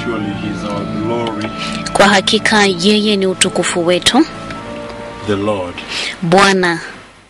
Surely He is our glory, Kwa hakika yeye ni utukufu wetu, the Lord, Bwana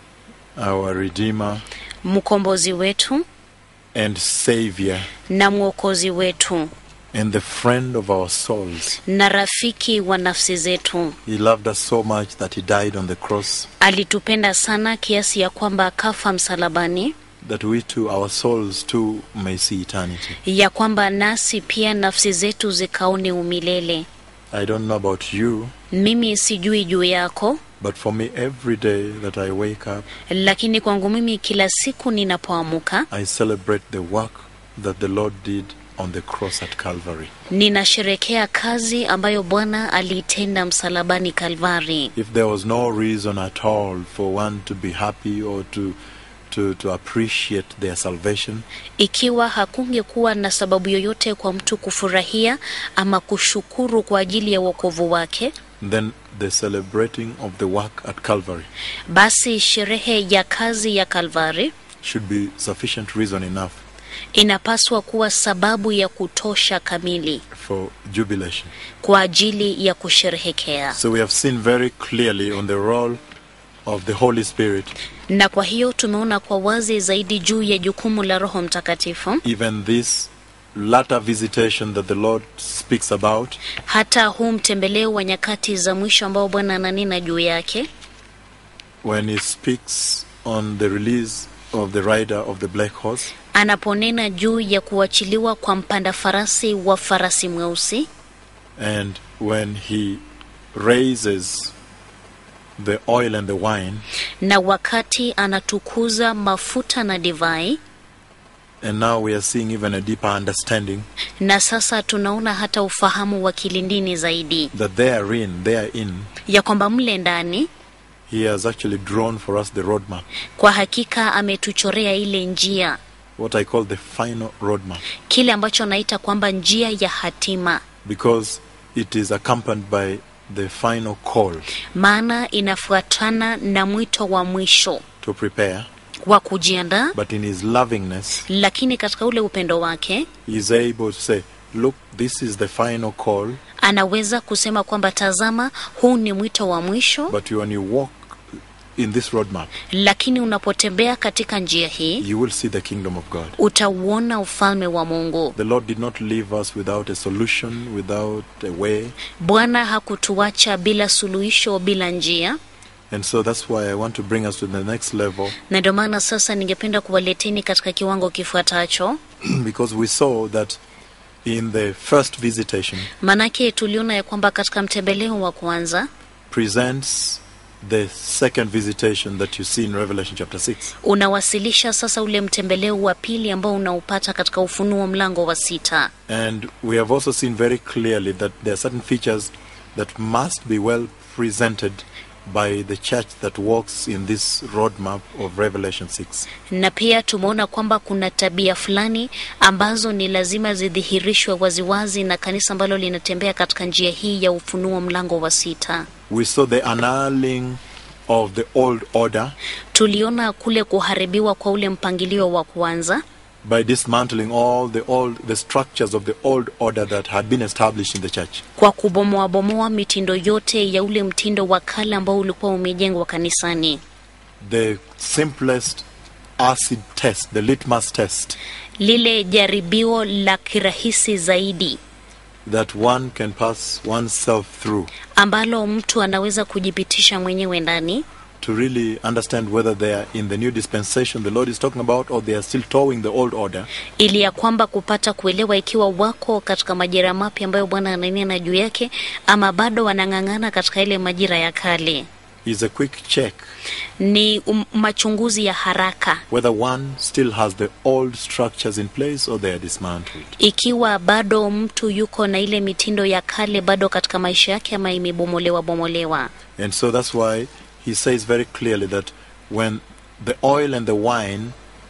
our Redeemer mkombozi wetu and Savior, na mwokozi wetu and the friend of our souls. na rafiki wa nafsi zetu. He loved us so much that He died on the cross, Alitupenda sana kiasi ya kwamba akafa msalabani, that we too, our souls too, may see eternity. ya kwamba nasi pia nafsi zetu zikaone umilele. I don't know about you, Mimi sijui juu yako, but for me, every day that I wake up, lakini kwangu mimi kila siku ninapoamuka I celebrate the work that the Lord did on the cross at Calvary. ninasherekea kazi ambayo Bwana aliitenda msalabani Kalvari. If there was no reason at all for one to be happy or to, to, to appreciate their salvation, Ikiwa hakungekuwa na sababu yoyote kwa mtu kufurahia ama kushukuru kwa ajili ya wokovu wake, then the celebrating of the work at Calvary basi sherehe ya kazi ya Kalvari should be sufficient reason enough inapaswa kuwa sababu ya kutosha kamili for jubilation. kwa ajili ya kusherehekea. So we have seen very clearly on the role of the Holy Spirit, Na kwa hiyo tumeona kwa wazi zaidi juu ya jukumu la Roho Mtakatifu, even this latter visitation that the Lord speaks about, hata huu mtembeleo wa nyakati za mwisho ambao Bwana ananena juu yake, when He speaks on the release of the rider of the black horse, anaponena juu ya kuachiliwa kwa mpanda farasi wa farasi mweusi and when He raises the oil and the wine, na wakati anatukuza mafuta na divai, and now we are seeing even a deeper understanding na sasa tunaona hata ufahamu wa kilindini zaidi that therein, therein, ya kwamba mle ndani He has actually drawn for us the roadmap, kwa hakika ametuchorea ile njia, what I call the final roadmap, kile ambacho naita kwamba njia ya hatima, because it is accompanied by the final call maana inafuatana na mwito wa mwisho to prepare. wa kujiandaa, But in His lovingness, lakini katika ule upendo wake He is able to say, Look, this is the final call, anaweza kusema kwamba tazama, huu ni mwito wa mwisho, but when you walk in this roadmap, lakini unapotembea katika njia hii you will see the kingdom of God. utauona ufalme wa Mungu. The Lord did not leave us without a solution, without a way. Bwana hakutuacha bila suluhisho, bila njia, And so that's why I want to bring us to the next level na ndio maana sasa ningependa kuwaleteni katika kiwango kifuatacho. because we saw that in the first visitation Manake tuliona ya kwamba katika mtembeleo wa kwanza presents the second visitation that you see in Revelation chapter 6. unawasilisha sasa ule mtembeleo wa pili ambao unaupata katika Ufunuo mlango wa sita, And we have also seen very clearly that there are certain features that must be well presented by the church that walks in this roadmap of Revelation 6. na pia tumeona kwamba kuna tabia fulani ambazo ni lazima zidhihirishwe waziwazi na kanisa ambalo linatembea katika njia hii ya Ufunuo mlango wa sita. We saw the annulling of the old order Tuliona kule kuharibiwa kwa ule mpangilio wa kwanza by dismantling all the old the structures of the old order that had been established in the church. kwa kubomoabomoa mitindo yote ya ule mtindo wa kale ambao ulikuwa umejengwa kanisani. The simplest acid test, the litmus test Lile jaribio la kirahisi zaidi that one can pass oneself through ambalo mtu anaweza kujipitisha mwenyewe ndani to really understand whether they are in the new dispensation the Lord is talking about or they are still towing the old order ili ya kwamba kupata kuelewa ikiwa wako katika majira mapya ambayo Bwana ananena juu yake ama bado wanang'ang'ana katika ile majira ya kale. is a quick check Ni um, machunguzi ya haraka whether one still has the old structures in place or they are dismantled. ikiwa bado mtu yuko na ile mitindo ya kale bado katika maisha yake ama imebomolewa bomolewa. And so that's why he says very clearly that when the oil and the wine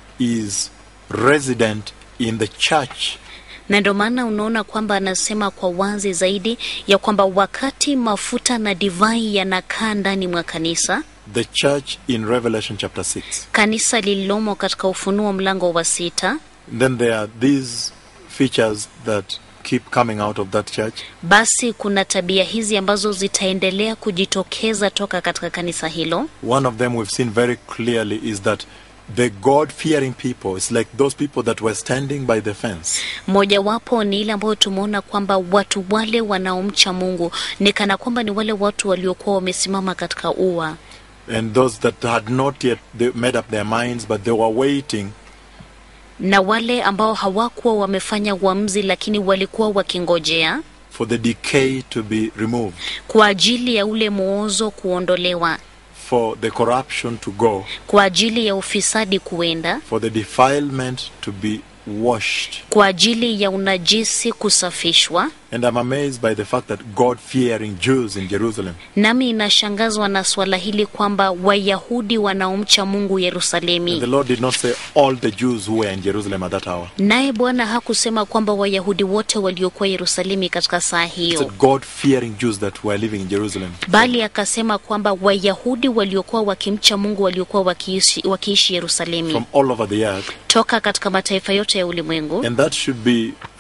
is resident in the church, na ndio maana unaona kwamba anasema kwa wazi zaidi ya kwamba wakati mafuta na divai yanakaa ndani mwa kanisa, the church in Revelation chapter 6, kanisa lililomo katika Ufunuo mlango wa sita, then there are these features that keep coming out of that church. basi kuna tabia hizi ambazo zitaendelea kujitokeza toka katika kanisa hilo. One of them we've seen very clearly is that the God fearing people, it's like those people that were standing by the fence. Mojawapo ni ile ambayo tumeona kwamba watu wale wanaomcha Mungu ni kana kwamba ni wale watu waliokuwa wamesimama katika ua, And those that had not yet they made up their minds, but they were waiting na wale ambao hawakuwa wamefanya uamuzi, lakini walikuwa wakingojea for the decay to be removed, kwa ajili ya ule muozo kuondolewa, for the corruption to go, kwa ajili ya ufisadi kuenda, for the defilement to be washed. kwa ajili ya unajisi kusafishwa. And I'm amazed by the fact that God fearing Jews in Jerusalem Nami inashangazwa na swala hili kwamba Wayahudi wanaomcha Mungu And the Yerusalemi, Lord did not say all the Jews who were in Jerusalem at that hour. naye Bwana hakusema kwamba Wayahudi wote waliokuwa Yerusalemi katika saa He hiyo, said God fearing Jews that were living in Jerusalem. bali akasema kwamba Wayahudi waliokuwa wakimcha Mungu waliokuwa wakiishi, wakiishi Yerusalemi From all over the earth. toka katika mataifa yote ya ulimwengu, And that should be uh,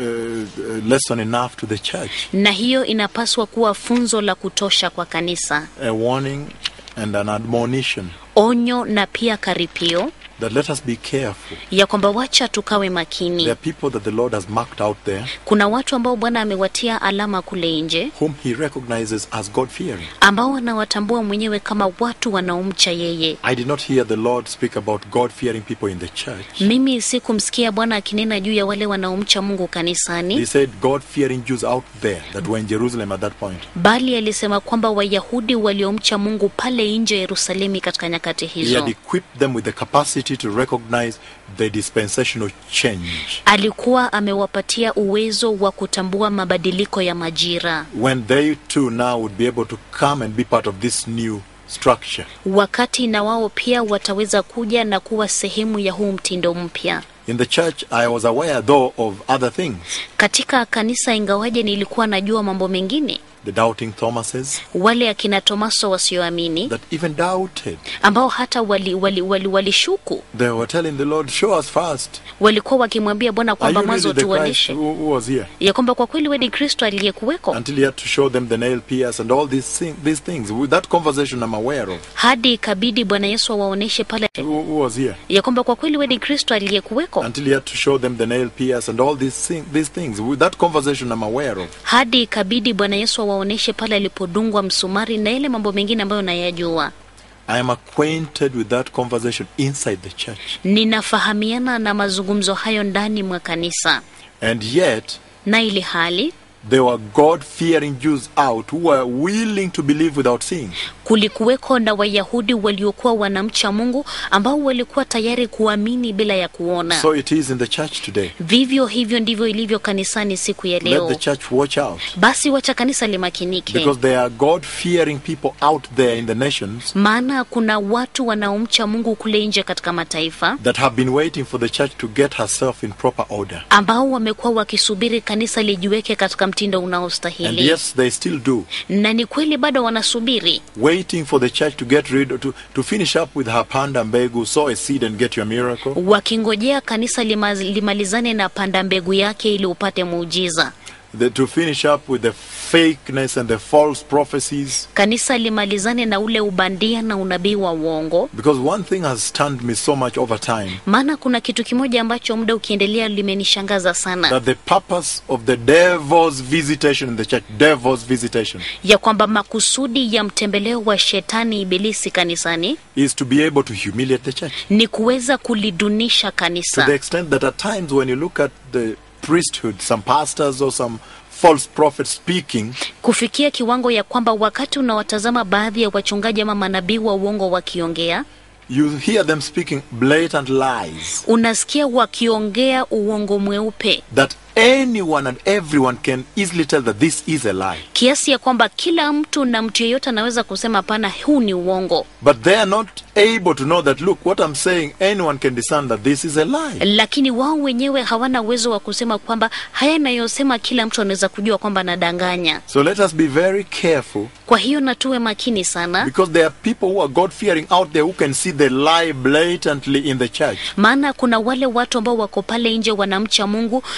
a lesson enough to the church. na hiyo inapaswa kuwa funzo la kutosha kwa kanisa, A warning and an admonition onyo na pia karipio that let us be careful. ya kwamba wacha tukawe There makini. are people that the Lord has marked out there Kuna watu ambao Bwana amewatia alama kule nje whom He recognizes as God fearing. ambao wanawatambua mwenyewe kama watu wanaomcha yeye. I did not hear the Lord speak about God fearing people in the church. Mimi sikumsikia Bwana akinena juu ya wale wanaomcha Mungu He kanisani, said God fearing Jews out there that were in Jerusalem at that point. bali alisema kwamba Wayahudi waliomcha Mungu pale nje ya Yerusalemi katika nyakati He had hizo. equipped them with the capacity to recognize the dispensational change. Alikuwa amewapatia uwezo wa kutambua mabadiliko ya majira, When they too now would be able to come and be part of this new structure. wakati na wao pia wataweza kuja na kuwa sehemu ya huu mtindo mpya. In the church, I was aware though of other things. Katika kanisa, ingawaje nilikuwa najua mambo mengine, The doubting Thomases wale akina Tomaso wasioamini that even doubted. ambao hata walishuku wali, wali, walishuku. They were telling the Lord, show us first. walikuwa wakimwambia Bwana Are kwamba you mwanzo really the Christ tuonyeshe who, who was here? ya kwamba kwa kweli wewe ni Kristo aliyekuweko, Until he had to show them the nail pierce and all these, thing, these things. With that conversation I'm aware of. hadi ikabidi Bwana Yesu awaoneshe pale Who, who was here? ya kwamba kwa kweli wewe ni Kristo aliyekuweko, Until he had to show them the nail pierce and all these, thing, these things. With that conversation I'm aware of. hadi ikabidi Bwana Yesu awaoneshe pale alipodungwa msumari na ile mambo mengine ambayo nayajua. I am acquainted with that conversation inside the church. Ninafahamiana na mazungumzo hayo ndani mwa kanisa, And yet, na ili hali there were God fearing Jews out who were willing to believe without seeing. kulikuweko na Wayahudi waliokuwa wanamcha Mungu ambao walikuwa tayari kuamini bila ya kuona. So it is in the church today. Vivyo hivyo ndivyo ilivyo kanisani siku ya Let leo. the church watch out. Basi wacha kanisa limakinike, Because there are God fearing people out there in the nations maana kuna watu wanaomcha Mungu kule nje katika mataifa that have been waiting for the church to get herself in proper order. ambao wamekuwa wakisubiri kanisa lijiweke katika mtindo And unaostahili, yes, they still do. na ni kweli bado wanasubiri Waiting for the church to get rid to, to finish up with her panda mbegu, sow a seed and get your miracle. wakingojea kanisa lima, limalizane na panda mbegu yake ili upate muujiza. The, to finish up with the fakeness and the false prophecies. Kanisa limalizane na ule ubandia na unabii wa uongo, Because one thing has stunned me so much over time maana kuna kitu kimoja ambacho muda ukiendelea limenishangaza sana, that the purpose of the devil's visitation in the church, devil's visitation, ya kwamba makusudi ya mtembeleo wa shetani ibilisi kanisani is to be able to humiliate the church. ni kuweza kulidunisha To the kanisa, extent that at times when you look at the priesthood, some pastors or some false prophets speaking, kufikia kiwango ya kwamba wakati unawatazama baadhi ya wachungaji ama manabii wa uongo wakiongea, you hear them speaking blatant lies unasikia wakiongea uongo mweupe that anyone and everyone can easily tell that this is a lie. kiasi ya kwamba kila mtu na mtu yeyote anaweza kusema hapana, huu ni uongo, But they are not able to know that, look, what I'm saying, anyone can discern that this is a lie. lakini wao wenyewe hawana uwezo wa kusema kwamba haya nayosema kila mtu anaweza kujua kwamba anadanganya. So let us be very careful Kwa hiyo na tuwe makini sana, because there are people who are God fearing out there who can see the lie blatantly in the church. maana kuna wale watu ambao wako pale nje wanamcha Mungu na wana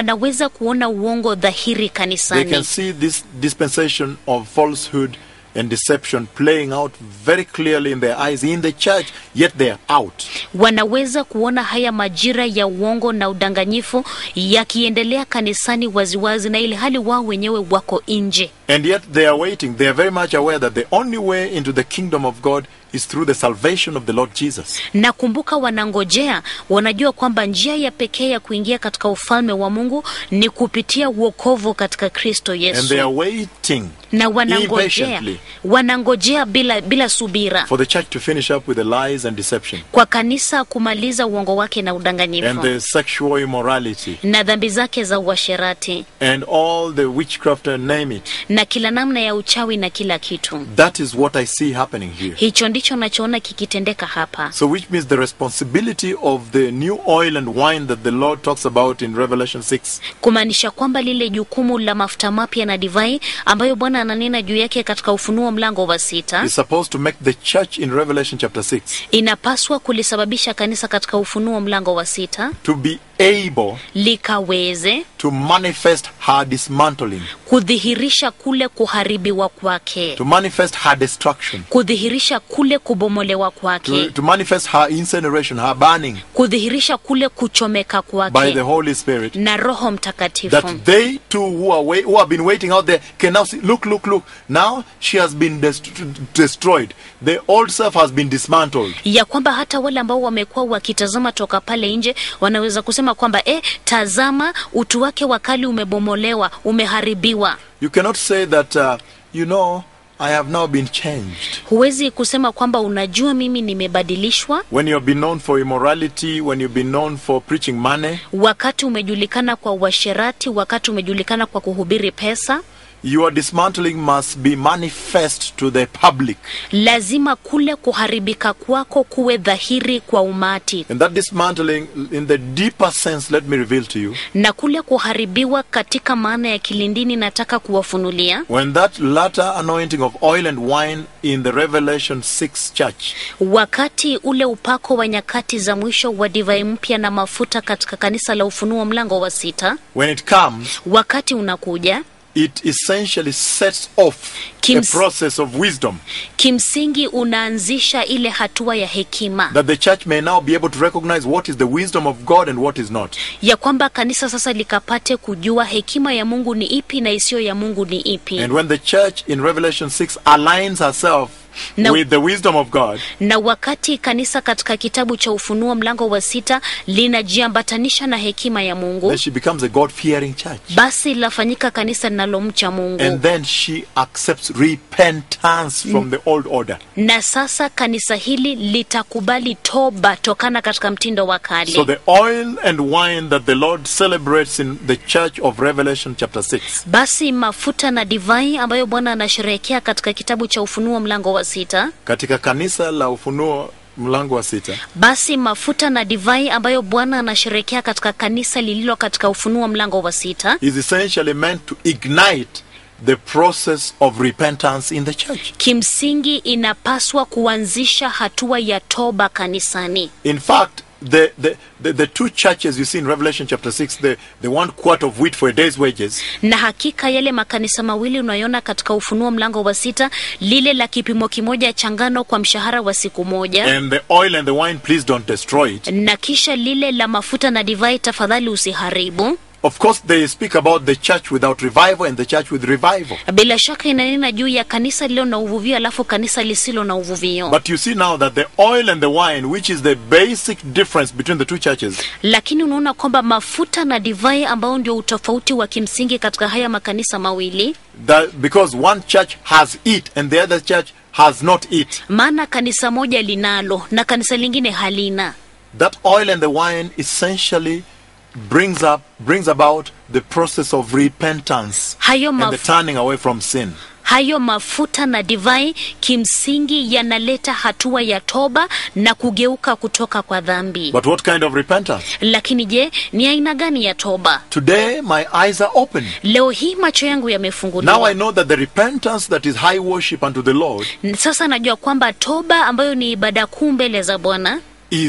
wanaweza kuona uongo dhahiri They can kanisani see this dispensation of falsehood and deception playing out very clearly in their eyes in the church, yet they are out. wanaweza kuona haya majira ya uongo na udanganyifu yakiendelea kanisani waziwazi na ili hali wao wenyewe wako nje And yet they are waiting. They are very much aware that the only way into the kingdom of God is through the salvation of the Lord Jesus. na kumbuka wanangojea wanajua kwamba njia ya pekee ya kuingia katika ufalme wa mungu ni kupitia uokovu katika kristo And they yesu are waiting na wanangojea impatiently wanangojea bila bila subira for the church to finish up with the lies and deception kwa kanisa kumaliza uongo wake na and udanganyifu the sexual immorality na dhambi zake za uasherati and all the witchcraft and name it. na kila namna ya uchawi na kila kitu That is what I see happening here. hicho ndicho nachoona kikitendeka hapa So, which means the responsibility of the new oil and wine that the Lord talks about in Revelation 6 kumaanisha kwamba lile jukumu la mafuta mapya na divai ambayo bwana ananena juu yake katika ufunuo mlango wa sita is supposed to make the church in Revelation chapter 6 inapaswa kulisababisha kanisa katika ufunuo mlango wa sita to be able likaweze to manifest her dismantling, kudhihirisha kule kuharibiwa kwake to manifest her destruction, kudhihirisha kule kubomolewa to, kwake to manifest her incineration, her burning kudhihirisha kule kuchomeka by kwake the Holy Spirit. na roho mtakatifu That they too who are wait, who have been waiting out there can now see. Look, look, look! Now she has been dest- destroyed. The old self has been dismantled. ya kwamba hata wale ambao wamekuwa wakitazama toka pale nje wanaweza kusema kwamba eh, tazama utu wake wa kali umebomolewa umeharibiwa You cannot say that. Uh, you know, I have now been changed. huwezi kusema kwamba unajua mimi nimebadilishwa When you have been known for immorality, when you've been known for preaching money, wakati umejulikana kwa uasherati wakati umejulikana kwa kuhubiri pesa your dismantling must be manifest to the public. lazima kule kuharibika kwako kuwe dhahiri kwa umati And that dismantling, in the deeper sense, let me reveal to you, na kule kuharibiwa katika maana ya kilindini nataka kuwafunulia when that latter anointing of oil and wine in the Revelation 6 church wakati ule upako wa nyakati za mwisho wa divai mpya na mafuta katika kanisa la ufunuo mlango wa sita when it comes, wakati unakuja it essentially sets off a Kims- process of wisdom kimsingi unaanzisha ile hatua ya hekima that the church may now be able to recognize what is the wisdom of God and what is not. ya kwamba kanisa sasa likapate kujua hekima ya mungu ni ipi na isiyo ya mungu ni ipi And when the church in Revelation 6 aligns herself Now- with the wisdom of God, na wakati kanisa katika kitabu cha ufunuo mlango wa sita linajiambatanisha na hekima ya mungu then she becomes a God fearing church. basi lafanyika kanisa linalomcha mungu And then she accepts repentance from the old order. na sasa kanisa hili litakubali toba tokana katika mtindo wa kale So the oil and wine that the Lord celebrates in the church of Revelation chapter 6 basi mafuta na divai ambayo bwana anasherehekea katika kitabu cha ufunuo mlango wa sita katika kanisa la ufunuo mlango wa sita basi mafuta na divai ambayo bwana anasherehekea katika kanisa lililo katika ufunuo mlango wa sita is essentially meant to ignite the process of repentance in the church. kimsingi inapaswa kuanzisha hatua ya toba kanisani In fact, the, the, the, the two churches you see in Revelation chapter 6, the, the one quart of wheat for a day's wages, na hakika yale makanisa mawili unayoona katika ufunuo mlango wa sita lile la kipimo kimoja cha ngano kwa mshahara wa siku moja and the oil and the wine, please don't destroy it. na kisha lile la mafuta na divai tafadhali usiharibu Of course, they speak about the church without revival and the church with revival. bila shaka inanena juu ya kanisa lililo na uvuvio alafu kanisa lisilo na uvuvio But you see now that the oil and the wine, which is the basic difference between the two churches, lakini unaona kwamba mafuta na divai ambao ndio utofauti wa kimsingi katika haya makanisa mawili that because one church has it and the other church has not it, maana kanisa moja linalo na kanisa lingine halina that oil and the wine essentially brings up brings about the process of repentance hayo, and the maf turning away from sin. hayo mafuta na divai kimsingi yanaleta hatua ya toba na kugeuka kutoka kwa dhambi But what kind of repentance? lakini je ni aina gani ya toba Today my eyes are open. leo hii macho yangu Now I yamefunguliwa know that the repentance that is high worship unto the Lord sasa najua kwamba toba ambayo ni ibada kuu mbele za bwana is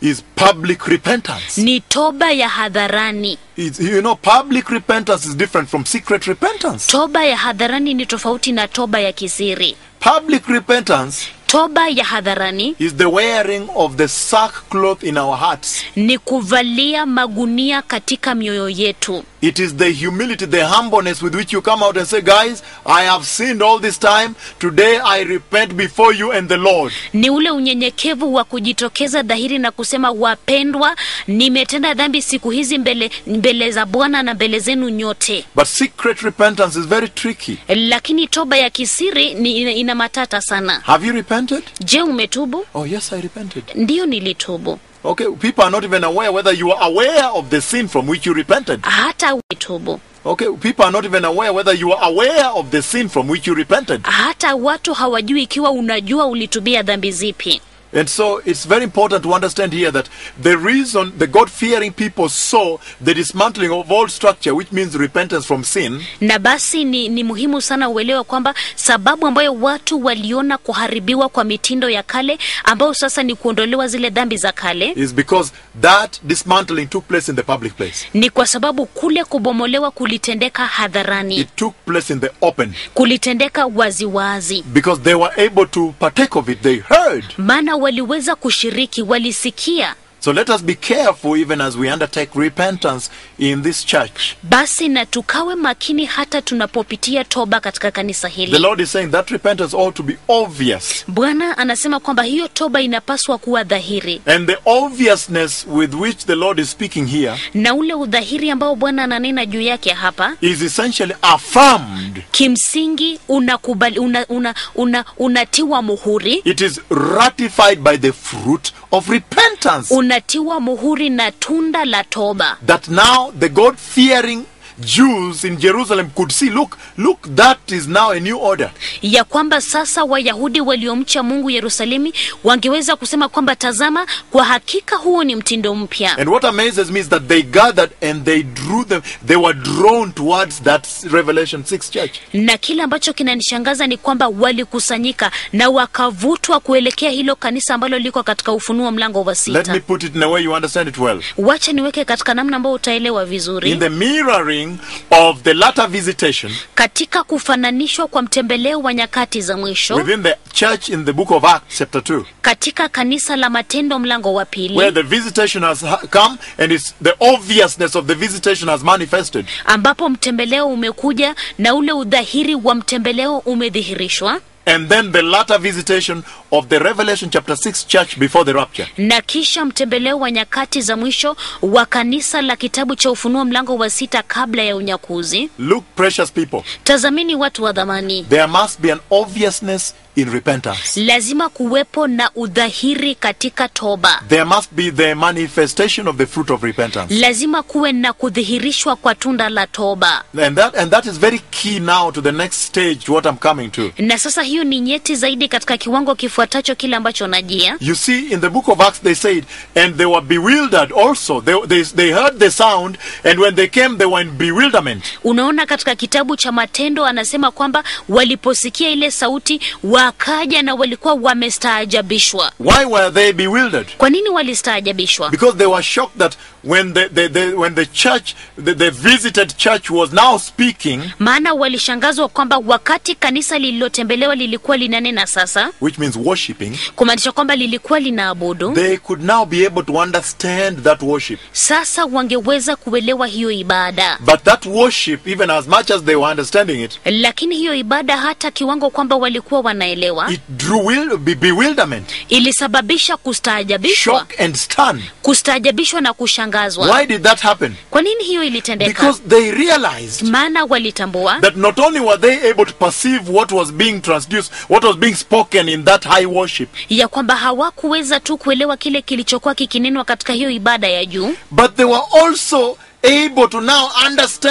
is public repentance. ni toba ya hadharani. It's, you know, public repentance is different from secret repentance. Toba ya hadharani ni tofauti na toba ya kisiri. Public repentance Toba ya hadharani is the wearing of the sackcloth in our hearts. ni kuvalia magunia katika mioyo yetu. It is the humility, the humbleness with which you come out and say, Guys, I have sinned all this time. Today I repent before you and the Lord. Ni ule unyenyekevu wa kujitokeza dhahiri na kusema, wapendwa, nimetenda dhambi siku hizi mbele, mbele za Bwana na mbele zenu nyote. But secret repentance is very tricky. Lakini toba ya kisiri ni ina, ina matata sana. Have you repented? Je, umetubu? Oh, yes, I repented. Ndiyo, nilitubu. Okay, people are not even aware whether you are aware of the sin from which you repented. Hata umetubu. Okay, people are not even aware whether you are aware of the sin from which you repented. Hata watu hawajui ikiwa unajua ulitubia dhambi zipi. And so it's very important to understand here that the reason the God fearing people saw the dismantling of all structure, which means repentance from sin, na basi ni, ni muhimu sana uelewe kwamba sababu ambayo watu waliona kuharibiwa kwa mitindo ya kale ambayo sasa ni kuondolewa zile dhambi za kale is because that dismantling took place in the public place. ni kwa sababu kule kubomolewa kulitendeka hadharani It took place in the open kulitendeka waziwazi because they were able to partake of it. They heard. maana waliweza kushiriki walisikia So let us be careful even as we undertake repentance in this church. basi na tukawe makini hata tunapopitia toba katika kanisa The hili Lord is saying that repentance ought to be obvious. bwana anasema kwamba hiyo toba inapaswa kuwa dhahiri And the obviousness with which the Lord is speaking here na ule udhahiri ambao bwana ananena juu yake hapa is essentially affirmed. kimsingi unakubali una, una, una, unatiwa muhuri It is ratified by the fruit of repentance. unatiwa muhuri na tunda la toba That now the God fearing Jews in Jerusalem could see look, look, that is now a new order. ya kwamba sasa wayahudi waliomcha mungu yerusalemi wangeweza kusema kwamba tazama kwa hakika huo ni mtindo mpya And what amazes me is that they gathered and they drew them, they were drawn towards that Revelation 6 church. na kile ambacho kinanishangaza ni kwamba walikusanyika na wakavutwa kuelekea hilo kanisa ambalo liko katika ufunuo mlango wa Let me sita put it in a way you understand it well. wacha niweke katika namna ambayo utaelewa In vizuri the mirroring of the latter visitation katika kufananishwa kwa mtembeleo wa nyakati za mwisho within the church in the book of Acts, chapter 2, katika kanisa la matendo mlango wa where pili the visitation has ha- come and it's the obviousness of the visitation has manifested. ambapo mtembeleo umekuja na ule udhahiri wa mtembeleo umedhihirishwa And then the latter visitation of the Revelation chapter 6 church before the rapture. na kisha mtembeleo wa nyakati za mwisho wa kanisa la kitabu cha ufunuo mlango wa sita kabla ya unyakuzi Look, precious people, tazamini watu wa dhamani there must be an obviousness in repentance. lazima kuwepo na udhahiri katika toba There must be the manifestation of the fruit of repentance. lazima kuwe na kudhihirishwa kwa tunda la toba And that and that is very key now to the next stage to what I'm coming to. na sasa hiyo ni nyeti zaidi katika kiwango kifuatacho kile ambacho najia You see, in the book of Acts, they said, and they were bewildered also. They, they, they heard the sound, and when they came, they were in bewilderment. unaona katika kitabu cha matendo anasema kwamba waliposikia ile sauti wakaja na walikuwa wamestaajabishwa Why were they bewildered? kwa nini walistaajabishwa Because they were shocked that when the, the, the, when the church, the, the visited church was now speaking, maana walishangazwa kwamba wakati kanisa lililotembelewa lilikuwa linanena sasa which means worshipping, kumaanisha kwamba lilikuwa linaabudu they could now be able to understand that worship. sasa wangeweza kuelewa hiyo ibada But that worship, even as much as they were understanding it, lakini hiyo ibada hata kiwango kwamba walikuwa wanaelewa it drew will, be bewilderment, ilisababisha kustaajabishwa shock, and stun. kustaajabishwa na kushangazwa Why did that happen? kwa nini hiyo ilitendeka Because they realized maana walitambua that not only were they able to perceive what was being transduced, what was being spoken in that high worship, ya kwamba hawakuweza tu kuelewa kile kilichokuwa kikinenwa katika hiyo ibada ya juu but they were also able to now understand the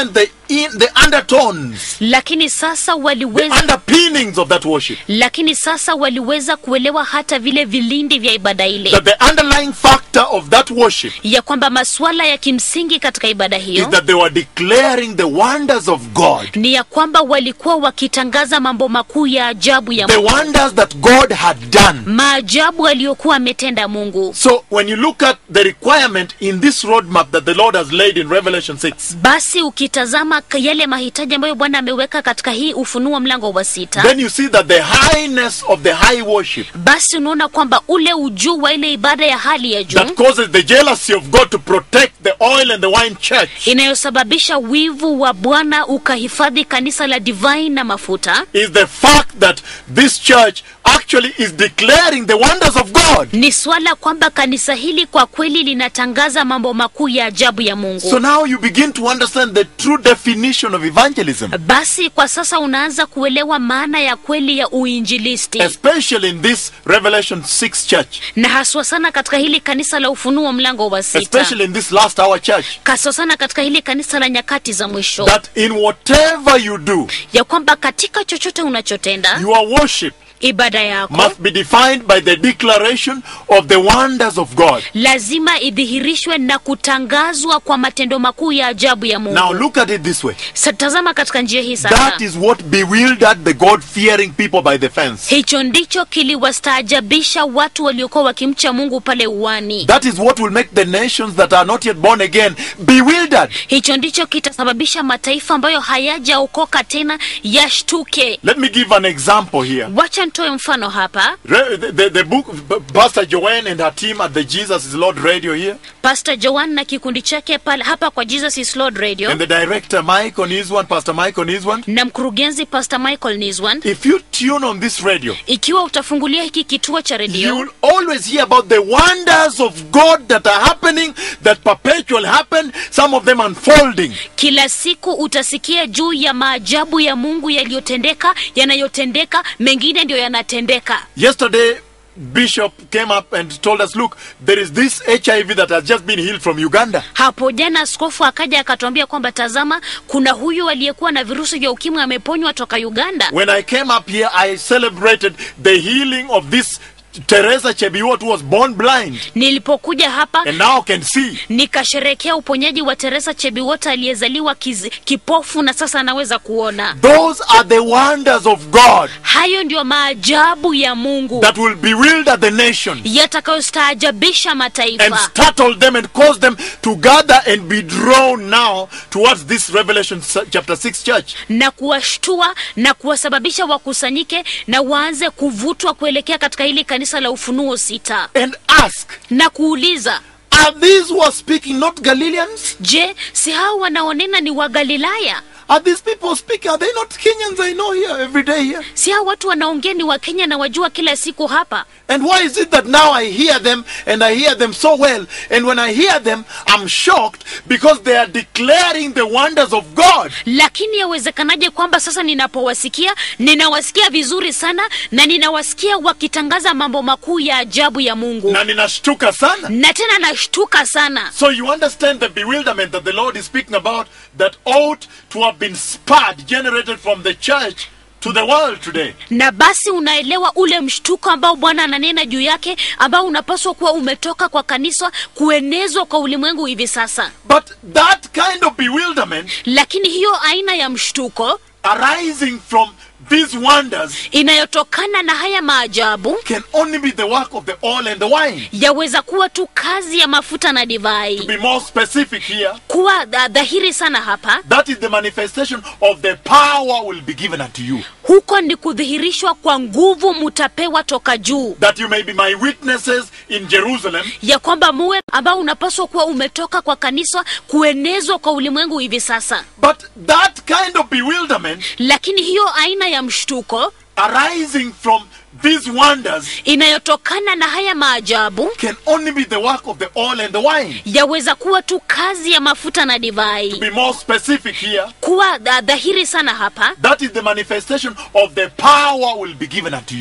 in the undertones, lakini sasa the waliweza underpinnings of that worship. lakini sasa waliweza kuelewa hata vile vilindi vya ibada ile That the underlying factor of that worship ya kwamba masuala ya kimsingi katika ibada is hiyo that they were declaring the wonders of God, ni ya kwamba walikuwa wakitangaza mambo makuu ya ajabu ya the Mungu, wonders that God had done. maajabu aliyokuwa ametenda Mungu. So when you look at the requirement in this roadmap that the Lord has laid in Revelation 6, Basi ukitazama k- yale mahitaji ambayo Bwana ameweka katika hii Ufunuo mlango wa sita, then you see that the highness of the high worship basi unaona kwamba ule ujuu wa ile ibada ya hali ya juu that causes the jealousy of God to protect the oil and the wine church inayosababisha wivu wa Bwana ukahifadhi kanisa la divai na mafuta is the fact that this church actually is declaring the wonders of God. ni swala kwamba kanisa hili kwa kweli linatangaza mambo makuu ya ajabu ya Mungu. So now you begin to understand the true definition of evangelism, Basi kwa sasa unaanza kuelewa maana ya kweli ya uinjilisti especially in this Revelation 6 church, na haswa sana katika hili kanisa la Ufunuo mlango wa sita, especially in this last hour church, haswa sana katika hili kanisa la nyakati za mwisho, that in whatever you do, ya kwamba katika chochote unachotenda your worship ibada yako must be defined by the declaration of the wonders of God. lazima idhihirishwe na kutangazwa kwa matendo makuu ya ajabu ya Mungu. Now look at it this way. Sa- Tazama katika njia hii sasa. That is what bewildered the God-fearing people by the fence. Hicho ndicho kiliwastaajabisha watu waliokuwa wakimcha Mungu pale uwani. That is what will make the nations that are not yet born again bewildered. Hicho ndicho kitasababisha mataifa ambayo hayajaokoka tena yashtuke. Let me give an example here. Wacha nitoe mfano hapa. Re- The, the, the book, Pastor Joanne and her team at the Jesus is Lord radio here, Pastor Joan na kikundi chake pale hapa kwa Jesus is Lord Radio and the director Mike on his one, Pastor Mike on his one. na mkurugenzi Pastor Michael Niswan, If you tune on this radio, ikiwa utafungulia hiki kituo cha you redio will always hear about the wonders of God that are happening, that perpetually happen, some of them unfolding. kila siku utasikia juu ya maajabu ya Mungu yaliyotendeka, yanayotendeka, mengine ndio yanatendeka. Yesterday, Bishop came up and told us, look, there is this HIV that has just been healed from Uganda. Hapo jana askofu akaja akatuambia kwamba tazama, kuna huyu aliyekuwa na virusi vya ukimwi ameponywa toka Uganda. When I came up here, I celebrated the healing of this Teresa Chebiwot who was born blind Nilipokuja hapa and now can see. nikasherekea uponyaji wa Teresa Chebiwota aliyezaliwa kiz- kipofu na sasa anaweza kuona. Those are the wonders of God Hayo ndio maajabu ya Mungu that will bewilder the nation yatakayostaajabisha and mataifa startle them and cause them to gather and be drawn now towards this Revelation s- chapter 6 church. na kuwashtua na kuwasababisha wakusanyike na waanze kuvutwa kuelekea katika hili kanisa la Ufunuo sita And ask, na kuuliza, are these who are speaking not Galileans? je, si hao wanaonena ni Wagalilaya? Are these people speaking? Are they not Kenyans I know here every day here? Si hao watu wanaongea ni Wakenya na wajua kila siku hapa? And why is it that now I hear them and I hear them so well? And when I hear them, I'm shocked because they are declaring the wonders of God. Lakini yawezekanaje kwamba sasa ninapowasikia ninawasikia vizuri sana na ninawasikia wakitangaza mambo makuu ya ajabu ya Mungu, Na ninashtuka sana. na tena nashtuka sana. So you understand the bewilderment that the Lord is speaking about that ought to have been sparred, generated from the church to the world today. na basi unaelewa ule mshtuko ambao Bwana ananena juu yake, ambao unapaswa kuwa umetoka kwa kanisa kuenezwa kwa ulimwengu hivi sasa. But that kind of bewilderment Lakini hiyo aina ya mshtuko arising from these wonders inayotokana na haya maajabu can only be the work of the oil and the wine. yaweza kuwa tu kazi ya mafuta na To divai. be more specific here, Kuwa dha- dhahiri sana hapa, that is the manifestation of the power will be given unto you. huko ni kudhihirishwa kwa nguvu mutapewa toka juu, That you may be my witnesses in Jerusalem, ya kwamba muwe ambao unapaswa kuwa umetoka kwa kanisa kuenezwa kwa ulimwengu hivi sasa. but that kind of bewilderment Lakini hiyo aina ya mshtuko arising from these wonders inayotokana na haya maajabu can only be the work of the oil and the wine. yaweza kuwa tu kazi ya mafuta na To divai. be more specific here, Kuwa dha- dhahiri sana hapa, that is the manifestation of the power will be given unto you.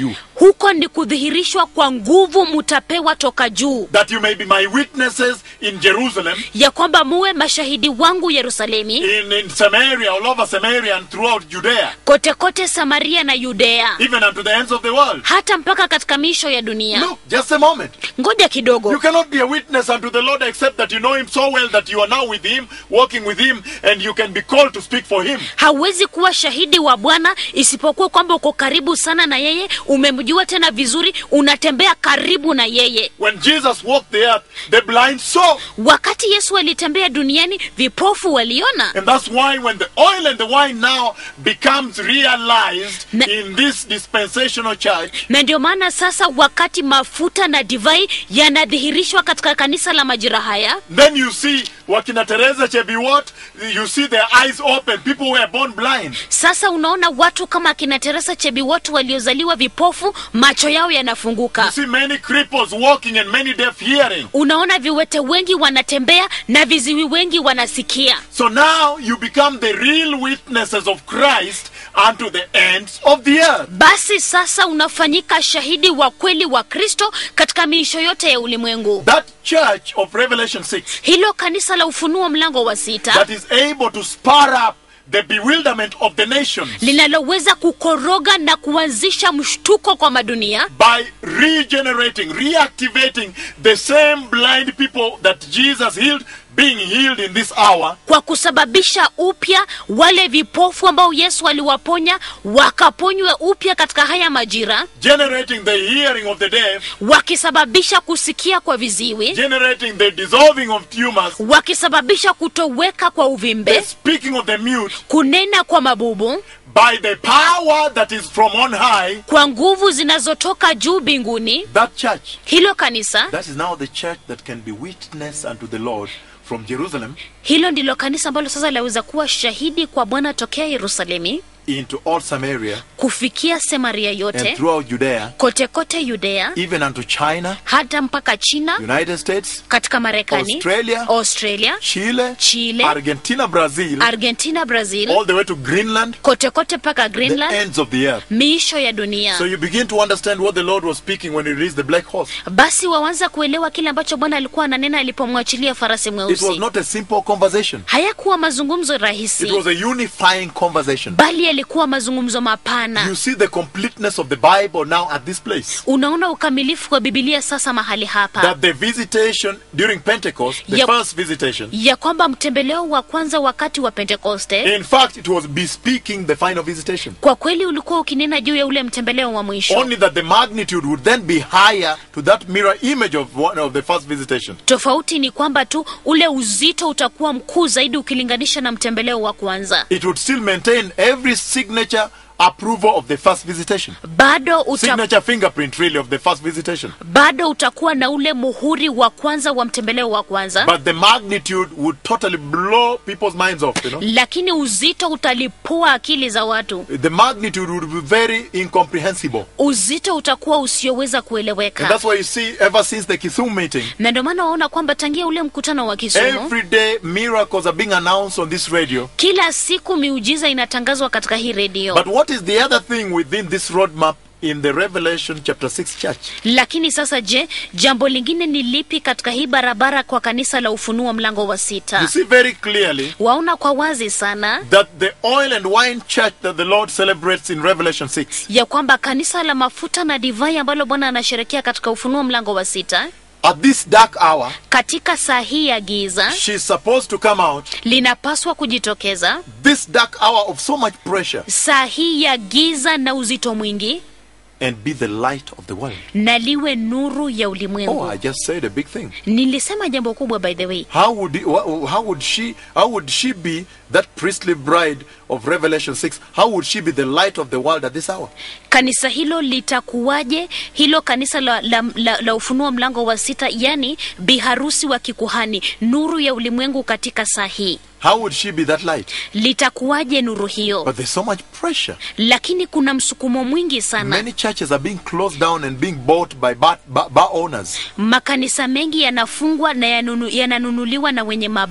huko ni kudhihirishwa kwa nguvu mutapewa toka juu that you may be my witnesses in Jerusalem, ya kwamba muwe mashahidi wangu yerusalemi in, in Samaria, all over Samaria, and throughout Judea, kote kote samaria na yudea even unto the ends of the world. hata mpaka katika miisho ya dunia Look, just a moment. ngoja You kidogo cannot be a witness unto the Lord except that you know Him so well that you are now with Him, walking with Him, and you can be called to speak for Him. hauwezi kuwa shahidi wa bwana isipokuwa kwamba uko karibu sana na yeye umemjua tena vizuri unatembea karibu na yeye When Jesus walked the earth, the blind saw. wakati yesu alitembea duniani vipofu waliona And that's why when the oil and the wine now becomes realized Na- in this dispensational church, na ndio maana sasa wakati mafuta na divai yanadhihirishwa katika kanisa la majira haya then you see Wakina Teresa Chebiwot, you see their eyes open. People were born blind. sasa unaona watu kama akina teresa chebiwotu waliozaliwa vipofu macho yao You yanafunguka see many cripples walking and many deaf hearing. unaona viwete wengi wanatembea na viziwi wengi wanasikia So now you become the real witnesses of Christ unto the ends of the earth. basi sasa unafanyika shahidi wa kweli wa kristo katika miisho yote ya ulimwengu That church of Revelation 6 hilo kanisa la ufunuo mlango wa sita that is able to spur up the bewilderment of the nations linaloweza kukoroga na kuanzisha mshtuko kwa madunia by regenerating, reactivating the same blind people that Jesus healed, being healed in this hour. kwa kusababisha upya wale vipofu ambao yesu aliwaponya wakaponywe upya katika haya majira generating the hearing of the deaf, wakisababisha kusikia kwa viziwi generating the dissolving of tumors, wakisababisha kutoweka kwa the uvimbe speaking of the mute kunena kwa mabubu by the power that is from on high. kwa nguvu zinazotoka juu mbinguni That church, hilo kanisa that is now the church that can be witness unto the Lord from Jerusalem hilo ndilo kanisa ambalo sasa laweza kuwa shahidi kwa bwana tokea yerusalemi into all Samaria kufikia semaria and yote throughout Judea, kote kote yudea even unto China, hata mpaka china United States, katika marekani Australia, australia Chile, Chile, Argentina, Brazil, argentina brazil all the way to Greenland, kote kote mpaka the greenland ends of the earth. miisho ya dunia So you begin to understand what the Lord was speaking when he released the black horse. basi wawanza kuelewa kile ambacho bwana alikuwa ananena alipomwachilia farasi It was mweusi not a simple conversation. hayakuwa mazungumzo It rahisi was a unifying conversation. bali yalikuwa mazungumzo mapana You see the completeness of the Bible now at this place. unaona ukamilifu wa bibilia sasa mahali hapa That the visitation during Pentecost, the Yep. first visitation, ya kwamba mtembeleo wa kwanza wakati wa pentekoste in fact, it was bespeaking the final visitation. kwa kweli ulikuwa ukinena juu ya ule mtembeleo wa mwisho Only that the magnitude would then be higher to that mirror image of one of the first visitation. tofauti ni kwamba tu ule uzito utakuwa mkuu zaidi ukilinganisha na mtembeleo wa kwanza It would still maintain every signature approval of the first visitation. bado uta, Signature fingerprint, really, of the first visitation. bado utakuwa na ule muhuri wa kwanza wa mtembeleo wa kwanza But the magnitude would totally blow people's minds off, you know. lakini uzito utalipua akili za watu The magnitude would be very incomprehensible. uzito utakuwa usioweza And kueleweka that's why you see, ever since the Kisumu meeting, na ndio maana waona kwamba tangia ule mkutano wa kisumu every day miracles are being announced on this radio. kila siku miujiza inatangazwa katika hii redio But what is the other thing within this roadmap in the Revelation chapter 6 church? lakini sasa je jambo lingine ni lipi katika hii barabara kwa kanisa la ufunuo mlango wa You sita see very clearly waona kwa wazi sana that the oil and wine church that the Lord celebrates in Revelation 6 ya kwamba kanisa la mafuta na divai ambalo bwana anasherekea katika ufunuo mlango wa sita at this dark hour, katika saa hii ya giza she's supposed to come out. linapaswa kujitokeza This dark hour of so much pressure saa hii ya giza na uzito mwingi and be the light of the world. na liwe nuru ya Oh, ulimwengu I just said a big thing. nilisema jambo kubwa by the way How would he, wha- how would she how would she be that priestly bride of Revelation 6? How would she be the light of the world at this hour? kanisa hilo litakuwaje hilo kanisa la, la, la, la ufunuo mlango wa sita yani biharusi wa kikuhani nuru ya ulimwengu katika saa hii How would she be that light? litakuwaje nuru hiyo But there's so much pressure. lakini kuna msukumo mwingi sana Many churches are being closed down and being bought by bar, bar, bar owners. makanisa mengi yanafungwa na yanunu, yananunuliwa na wenye mabaa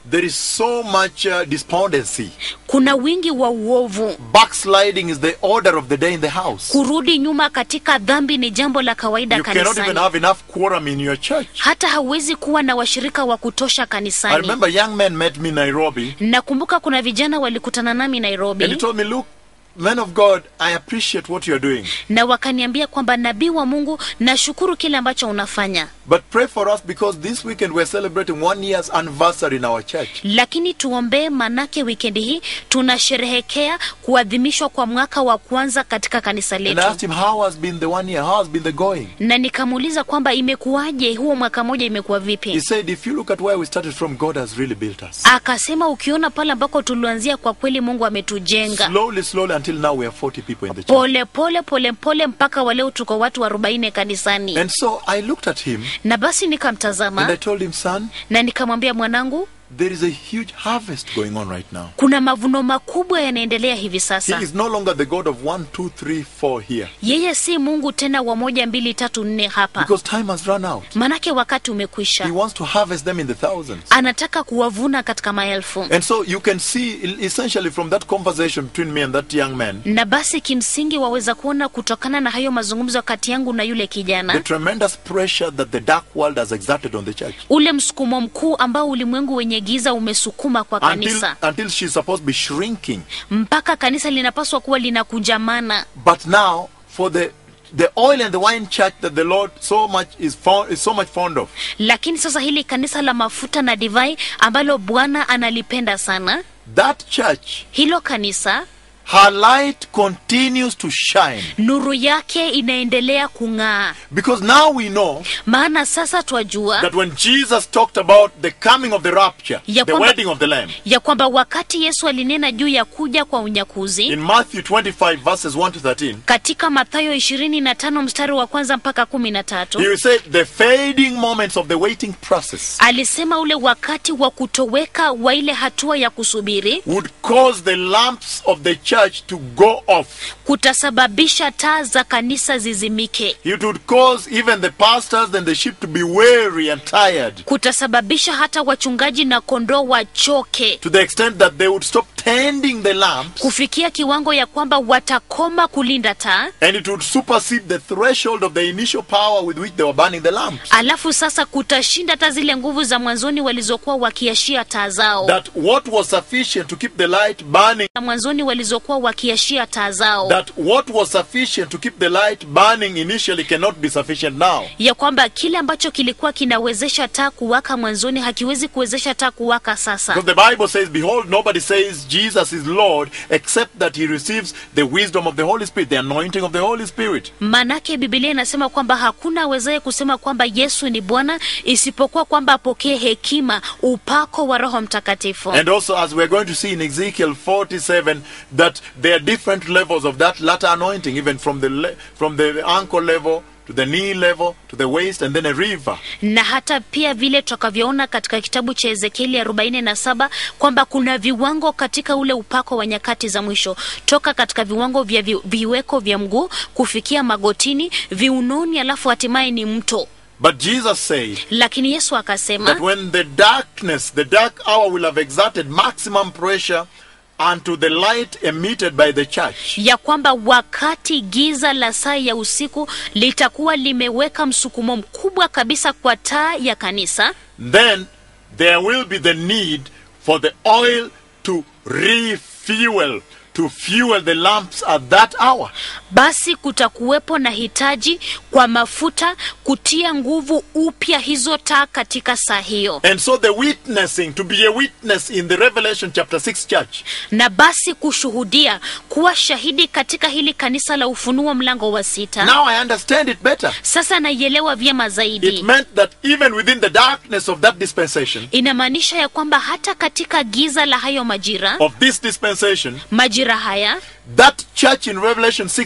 there is so much uh, despondency. kuna wingi wa uovu Backsliding is the order of the day in the house. kurudi nyuma katika dhambi ni jambo la kawaida You cannot even kanisani have enough quorum in your church. hata hauwezi kuwa na washirika wa kutosha I kanisani remember young men met me in Nairobi nakumbuka kuna vijana walikutana nami and he nairobi told me, Look, men of God, I appreciate what you're doing. na wakaniambia kwamba nabii wa mungu nashukuru kile ambacho unafanya But pray for us because this weekend we're celebrating one year's anniversary in our church. lakini tuombee manake wikendi hii tunasherehekea kuadhimishwa kwa mwaka wa kwanza katika kanisa And I letu asked him, How has been the one year? How has been the going? na nikamuuliza kwamba imekuwaje huo mwaka moja imekuwa He vipi said, If you look at where we started from, God has really built us. akasema ukiona pale ambako tulianzia kwa kweli mungu ametujenga Slowly, slowly, until now we are 40 people in the church. pole pole pole pole mpaka waleo tuko watu arobaini kanisani And so I looked at him na basi and I nikamtazama told him, Son, na nikamwambia mwanangu there is a huge harvest going on right now. kuna mavuno makubwa yanaendelea hivi He sasa is no longer the God of one, two, three, four here. yeye si mungu tena wa moja mbili tatu nne hapa Because time has run out. manake wakati He umekwisha wants to harvest them in the thousands. anataka kuwavuna katika maelfu And so you can see e- essentially from that conversation between me and that young man na basi kimsingi waweza kuona kutokana na hayo mazungumzo kati yangu na yule the kijana tremendous pressure that the dark world has exerted on the church. ule msukumo mkuu ambao ulimwengu wenye giza umesukuma kwa Until, kanisa until she's supposed to be shrinking. mpaka kanisa linapaswa kuwa linakunjamana But now, for the the oil and the wine church that the Lord so much is fond, is so much fond of, lakini sasa hili kanisa la mafuta na divai ambalo bwana analipenda sana that church, hilo kanisa her light continues to shine. nuru yake inaendelea kung'aa Because now we know maana sasa twajua that when Jesus talked about the coming of the rapture, Ya the kwamba- wedding of the Lamb, ya kwamba wakati yesu alinena juu ya kuja kwa unyakuzi in Matthew 25, verses 1 to 13, katika mathayo 25 mstari wa kwanza mpaka kumi na he tatu will say the fading moments of the waiting process alisema ule wakati wa kutoweka wa ile hatua ya kusubiri would cause the lamps of the church to go off. kutasababisha taa za kanisa zizimike It would cause even the pastors and the sheep to be weary and tired kutasababisha hata wachungaji na kondoo wachoke to the extent that they would stop tending the lamps kufikia kiwango ya kwamba watakoma kulinda taa and it would supersede the threshold of the initial power with which they were burning the lamps. alafu sasa kutashinda hata zile nguvu za mwanzoni walizokuwa wakiashia taa zao That what was sufficient to keep the light burning, za mwanzoni walizokuwa wakiashia taa zao that what was sufficient to keep the light burning initially cannot be sufficient now. ya kwamba kile ambacho kilikuwa kinawezesha taa kuwaka mwanzoni hakiwezi kuwezesha taa kuwaka sasa Because the Bible says, Behold, nobody says Jesus is Lord except that he receives the wisdom of the Holy Spirit, the anointing of the Holy Spirit. maanake bibilia inasema kwamba hakuna awezaye kusema kwamba yesu ni bwana isipokuwa kwamba apokee hekima upako wa roho mtakatifu And also, as we're going to see in Ezekiel 47, that there are different levels of that latter anointing, even from the le- from the ankle level to the knee level to the waist, and then a river. na hata pia vile tutakavyoona katika kitabu cha ezekieli 47 kwamba kuna viwango katika ule upako wa nyakati za mwisho toka katika viwango vya vi, viweko vya mguu kufikia magotini viunoni alafu hatimaye ni mto But Jesus said lakini yesu that akasema when the darkness, the dark hour will have exerted maximum pressure unto the light emitted by the church, ya kwamba wakati giza la saa ya usiku litakuwa limeweka msukumo mkubwa kabisa kwa taa ya kanisa then there will be the need for the oil to refuel, to fuel the lamps at that hour. basi kutakuwepo na hitaji kwa mafuta kutia nguvu upya hizo taa katika saa hiyo And so the witnessing, to be a witness in the Revelation chapter 6 church, na basi kushuhudia kuwa shahidi katika hili kanisa la ufunuo mlango wa sita now I understand it better. sasa naielewa vyema It zaidi meant that even within the darkness of that dispensation, inamaanisha ya kwamba hata katika giza la hayo majira of this dispensation, majira haya that church in Revelation 6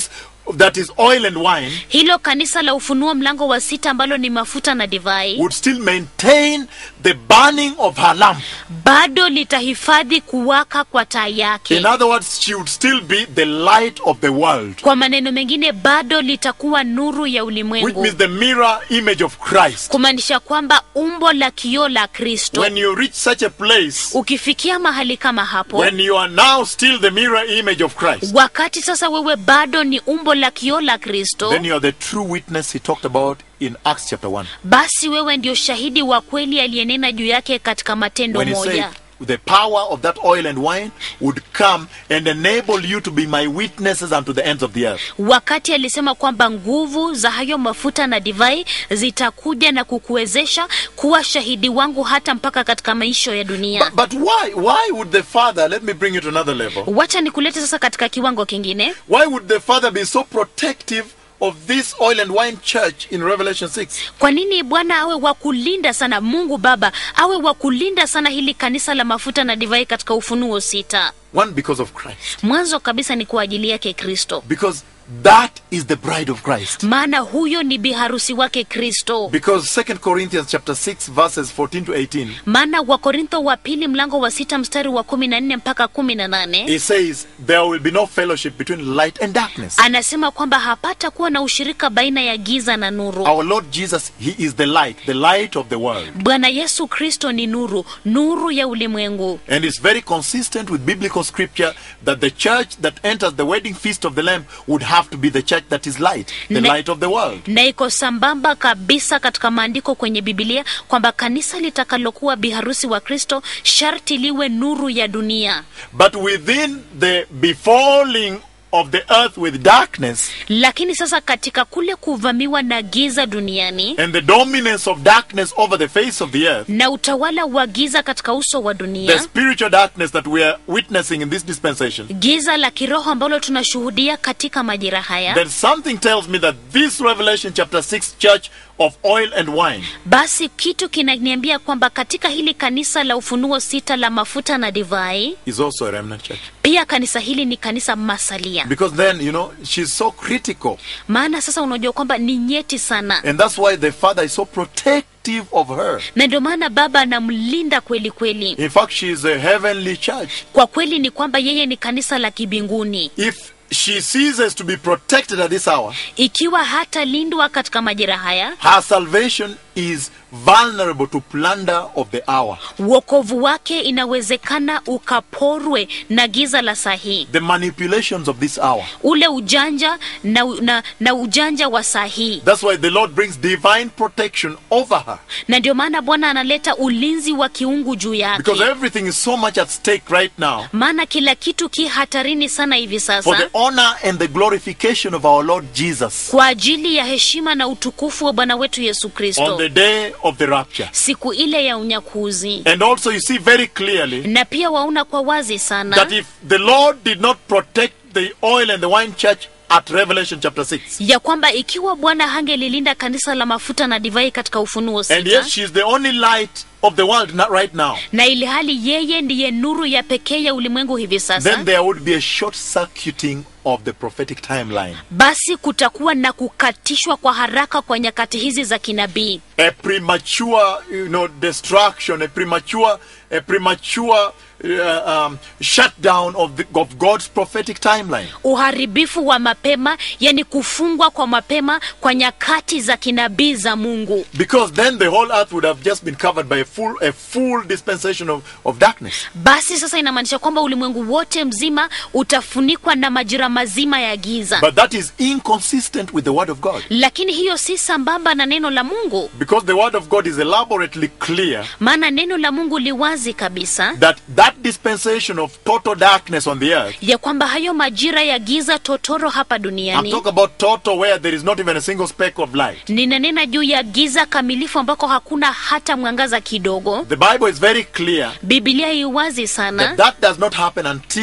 that is oil and wine, hilo kanisa la ufunuo mlango wa sita ambalo ni mafuta na divai would still maintain the burning of her lamp. bado litahifadhi kuwaka kwa taa yake In other words, she would still be the light of the world, kwa maneno mengine bado litakuwa nuru ya which ulimwengu means the mirror image of Christ. kumaanisha kwamba umbo la kioo la kristo When you reach such a place, ukifikia mahali kama hapo when you are now still the mirror image of Christ, wakati sasa wewe bado ni umbo la kioo la kristo then you are the true witness he talked about in Acts chapter 1. basi wewe ndio shahidi wa kweli aliyenena juu yake katika matendo When he said, moja the power of that oil and wine would come and enable you to be my witnesses unto the ends of the earth. wakati alisema kwamba nguvu za hayo mafuta na divai zitakuja na kukuwezesha kuwa shahidi wangu hata mpaka katika maisho ya dunia But, but why? Why would the Father, let me bring you to another level, wacha nikulete sasa katika kiwango kingine why would the Father be so protective of this oil and wine church in Revelation 6? kwa nini bwana awe wa kulinda sana mungu baba awe wa kulinda sana hili kanisa la mafuta na divai katika ufunuo sita One, because of Christ. mwanzo kabisa ni kwa ajili yake kristo Because that is the bride of Christ. maana huyo ni biharusi wake kristo Because 2 Corinthians chapter 6 verses 14 to 18 maana wakorintho wa pili mlango wa sita mstari wa kumi na nne mpaka kumi na nane it says there will be no fellowship between light and darkness. anasema kwamba hapata kuwa na ushirika baina ya giza na nuru Our Lord Jesus, he is the light, the light of the world. bwana yesu kristo ni nuru nuru ya ulimwengu And it's very consistent with biblical scripture that the church that enters the wedding feast of the Lamb would have to be the church that is light, the Ne- light of the world. na iko sambamba kabisa katika maandiko kwenye bibilia kwamba kanisa litakalokuwa biharusi wa kristo sharti liwe nuru ya dunia But within the befalling of the earth with darkness lakini sasa katika kule kuvamiwa na giza duniani and the dominance of darkness over the face of the earth, na utawala wa giza katika uso wa the dunia spiritual darkness that we are witnessing in this dispensation, giza la kiroho ambalo tunashuhudia katika majira haya then something tells me that this Revelation chapter 6 church of oil and wine basi kitu kinaniambia kwamba katika hili kanisa la ufunuo sita la mafuta na divai is also a remnant church. pia kanisa hili ni kanisa masalia Because then, you know, she's so critical. maana sasa unajua kwamba ni nyeti sana And that's why the Father is so protective of her. na ndio maana baba anamlinda kweli kweli In fact, she is a heavenly church. kwa kweli ni kwamba yeye ni kanisa la kibinguni If she ceases to be protected at this hour, ikiwa hatalindwa katika majira haya her salvation is vulnerable to plunder of the hour. uokovu wake inawezekana ukaporwe na giza la saa hii The manipulations of this hour. ule ujanja na, na, na ujanja wa saa hii That's why the Lord brings divine protection over her. na ndio maana bwana analeta ulinzi wa kiungu juu yake Because everything is so much at stake right now maana kila kitu ki hatarini sana hivi for sasa the honor and the glorification of our Lord Jesus kwa ajili ya heshima na utukufu wa bwana wetu yesu on kristo the day of the rapture. siku ile ya unyakuzi And also, you see very clearly na pia waona kwa wazi sana that if the Lord did not protect the oil and the wine church at Revelation chapter 6, ya kwamba ikiwa bwana hangelilinda kanisa la mafuta na divai katika ufunuo and sita yet she is the only light of the world not right now, na ili hali yeye ndiye nuru ya pekee ya ulimwengu hivi sasa then there would be a short circuiting of the prophetic timeline. basi kutakuwa na kukatishwa kwa haraka kwa nyakati hizi za kinabii A premature, you know, destruction, a premature, a premature uh, um, shutdown of, the, of God's prophetic timeline. uharibifu wa mapema yani kufungwa kwa mapema kwa nyakati za kinabii za mungu Because then the whole earth would have just been covered by a full, a full dispensation of, of darkness. basi sasa inamaanisha kwamba ulimwengu wote mzima utafunikwa na majira mazima ya giza But that is inconsistent with the Word of God. lakini hiyo si sambamba na neno la mungu Because the Word of God is elaborately clear maana neno la mungu liwazi kabisa that that dispensation of total darkness on the earth, ya kwamba hayo majira ya giza totoro hapa I'm duniani talking about total where there is not even a single speck of light. ninanena juu ya giza kamilifu ambako hakuna hata mwangaza kidogo The Bible is very clear bibilia iwazi that sana that does not happen until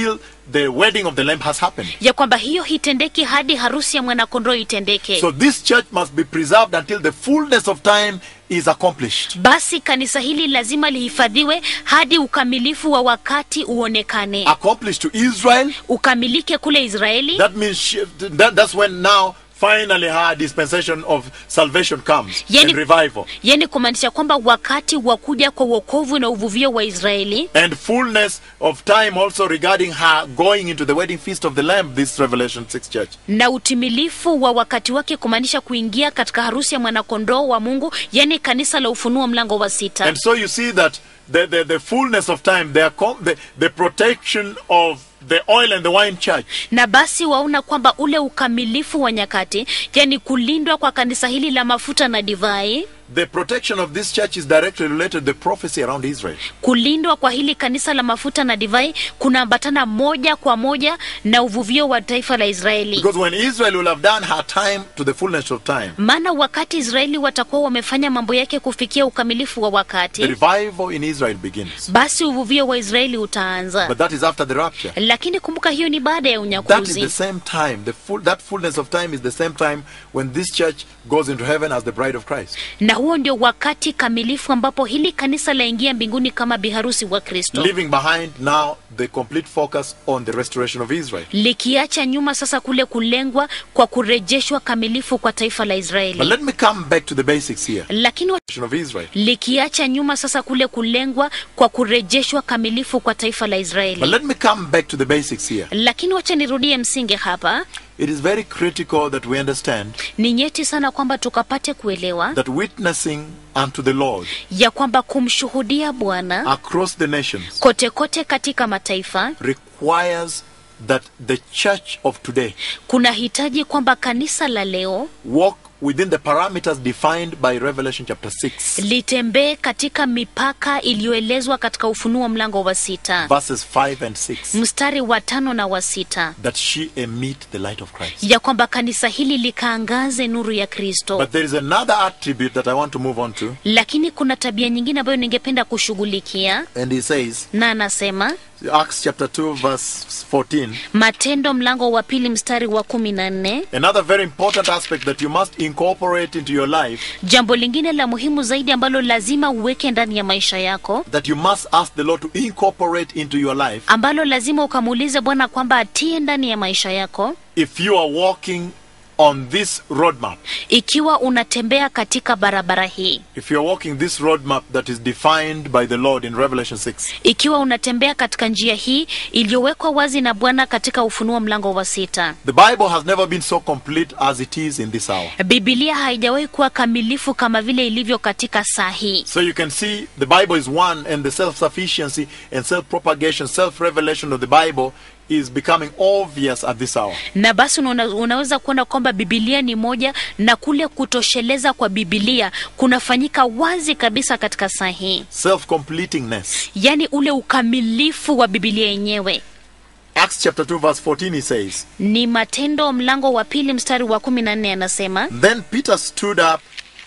the wedding of the Lamb has happened. ya kwamba hiyo hitendeki hadi harusi ya mwanakondoo itendeke So this church must be preserved until the fullness of time is accomplished. basi kanisa hili lazima lihifadhiwe hadi ukamilifu wa wakati uonekane Accomplished to Israel. ukamilike kule israeli That means she, that, that's when now finally her dispensation of salvation comes Yani- and revival. yani kumaanisha kwamba wakati wa kuja kwa uokovu na uvuvio wa israeli And fullness of time also regarding her going into the wedding feast of the Lamb, this Revelation 6 church. na utimilifu wa wakati wake kumaanisha kuingia katika harusi ya mwanakondoo wa mungu yani kanisa la ufunuo mlango wa sita And so you see that the, the, the fullness of time, the, accom- the, the protection of the oil and the wine church na basi waona kwamba ule ukamilifu wa nyakati yani kulindwa kwa kanisa hili la mafuta na divai The protection of this church is directly related to the prophecy around Israel. kulindwa kwa hili kanisa la mafuta na divai kunaambatana moja kwa moja na uvuvio wa taifa la israeli Because when Israel will have done her time to the fullness of time, maana wakati israeli watakuwa wamefanya mambo yake kufikia ukamilifu wa the wakati revival in Israel begins. basi uvuvio wa israeli But utaanza that is after the rapture. lakini kumbuka hiyo ni baada ya That is unyakuzi the same time. The full, that fullness of time is the same time when this church goes into heaven as the bride of Christ. na huo ndio wakati kamilifu ambapo hili kanisa laingia mbinguni kama biharusi wa kristo Leaving behind now the complete focus on the restoration of Israel. likiacha nyuma sasa kule kulengwa kwa kurejeshwa kamilifu kwa taifa la But israeli let me come back to the basics here. lakini wa- Of Israel. likiacha nyuma sasa kule kulengwa kwa kurejeshwa kamilifu kwa taifa la But israeli let me come back to the basics here. lakini wacha nirudie msingi hapa It is very critical that we understand ni nyeti sana kwamba tukapate kuelewa that witnessing unto the Lord ya kwamba kumshuhudia bwana across the nations kote kote katika mataifa requires that the church of today kuna hitaji kwamba kanisa la leo walk within the parameters defined by Revelation chapter 6, litembee katika mipaka iliyoelezwa katika ufunuo mlango wa sita verses 5 and 6, mstari wa tano na wa sita that she emit the light of Christ. ya kwamba kanisa hili likaangaze nuru ya kristo But there is another attribute that I want to move on to, lakini kuna tabia nyingine ambayo ningependa kushughulikia and he says, na anasema Acts chapter 2, verse 14. matendo mlango wa pili mstari wa kumi na nne Another very important aspect that you must incorporate into your life, jambo lingine la muhimu zaidi ambalo lazima uweke ndani ya maisha yako that you must ask the Lord to incorporate into your life, ambalo lazima ukamuulize bwana kwamba atie ndani ya maisha yako if you are walking on this roadmap, ikiwa unatembea katika barabara hii if you are walking this roadmap that is defined by the Lord in Revelation 6, ikiwa unatembea katika njia hii iliyowekwa wazi na bwana katika ufunuo mlango wa sita the Bible has never been so complete as it is in this hour. bibilia haijawahi kuwa kamilifu kama vile ilivyo katika saa hii So you can see the Bible is one, and the self sufficiency and self propagation, self revelation of the Bible is becoming obvious at this hour. na basi una, unaweza kuona kwamba bibilia ni moja na kule kutosheleza kwa bibilia kunafanyika wazi kabisa katika saa hii Self completingness. yaani ule ukamilifu wa bibilia yenyewe Acts chapter 2, verse 14, he says, ni matendo mlango wa pili mstari wa kumi na nne anasema Then Peter stood up.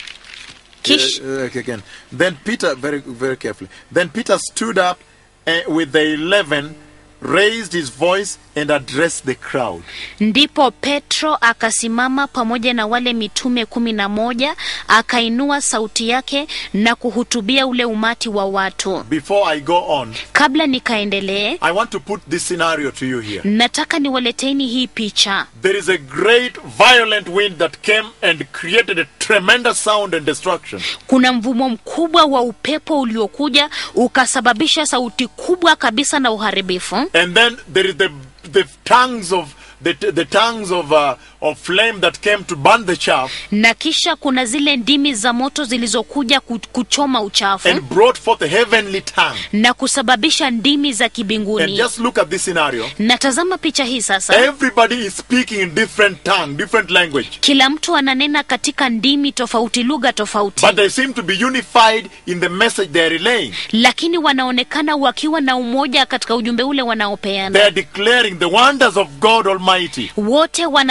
Kish- Uh, uh, okay, again. Then Peter, very, very carefully. Then Peter stood up uh, with the eleven, raised his voice, and addressed the crowd. ndipo petro akasimama pamoja na wale mitume kumi na moja akainua sauti yake na kuhutubia ule umati wa watu Before I go on, kabla nikaendelee I want to put this scenario to you here. nataka niwaleteni hii picha There is a great violent wind that came and created a tremendous sound and destruction. kuna mvumo mkubwa wa upepo uliokuja ukasababisha sauti kubwa kabisa na uharibifu And then there is the the tongues of the, the tongues of uh, of flame that came to burn the chaff na kisha kuna zile ndimi za moto zilizokuja ku- kuchoma uchafu and brought forth a heavenly tongue. na kusababisha ndimi za And kibinguni just look at this scenario. natazama picha hii sasa Everybody is speaking in different tongue, different language. kila mtu ananena katika ndimi tofauti lugha tofauti But they seem to be unified in the message they are relaying. lakini wanaonekana wakiwa na umoja katika ujumbe ule They wanaopeana are declaring the wonders of God Almighty. wote wanatangaza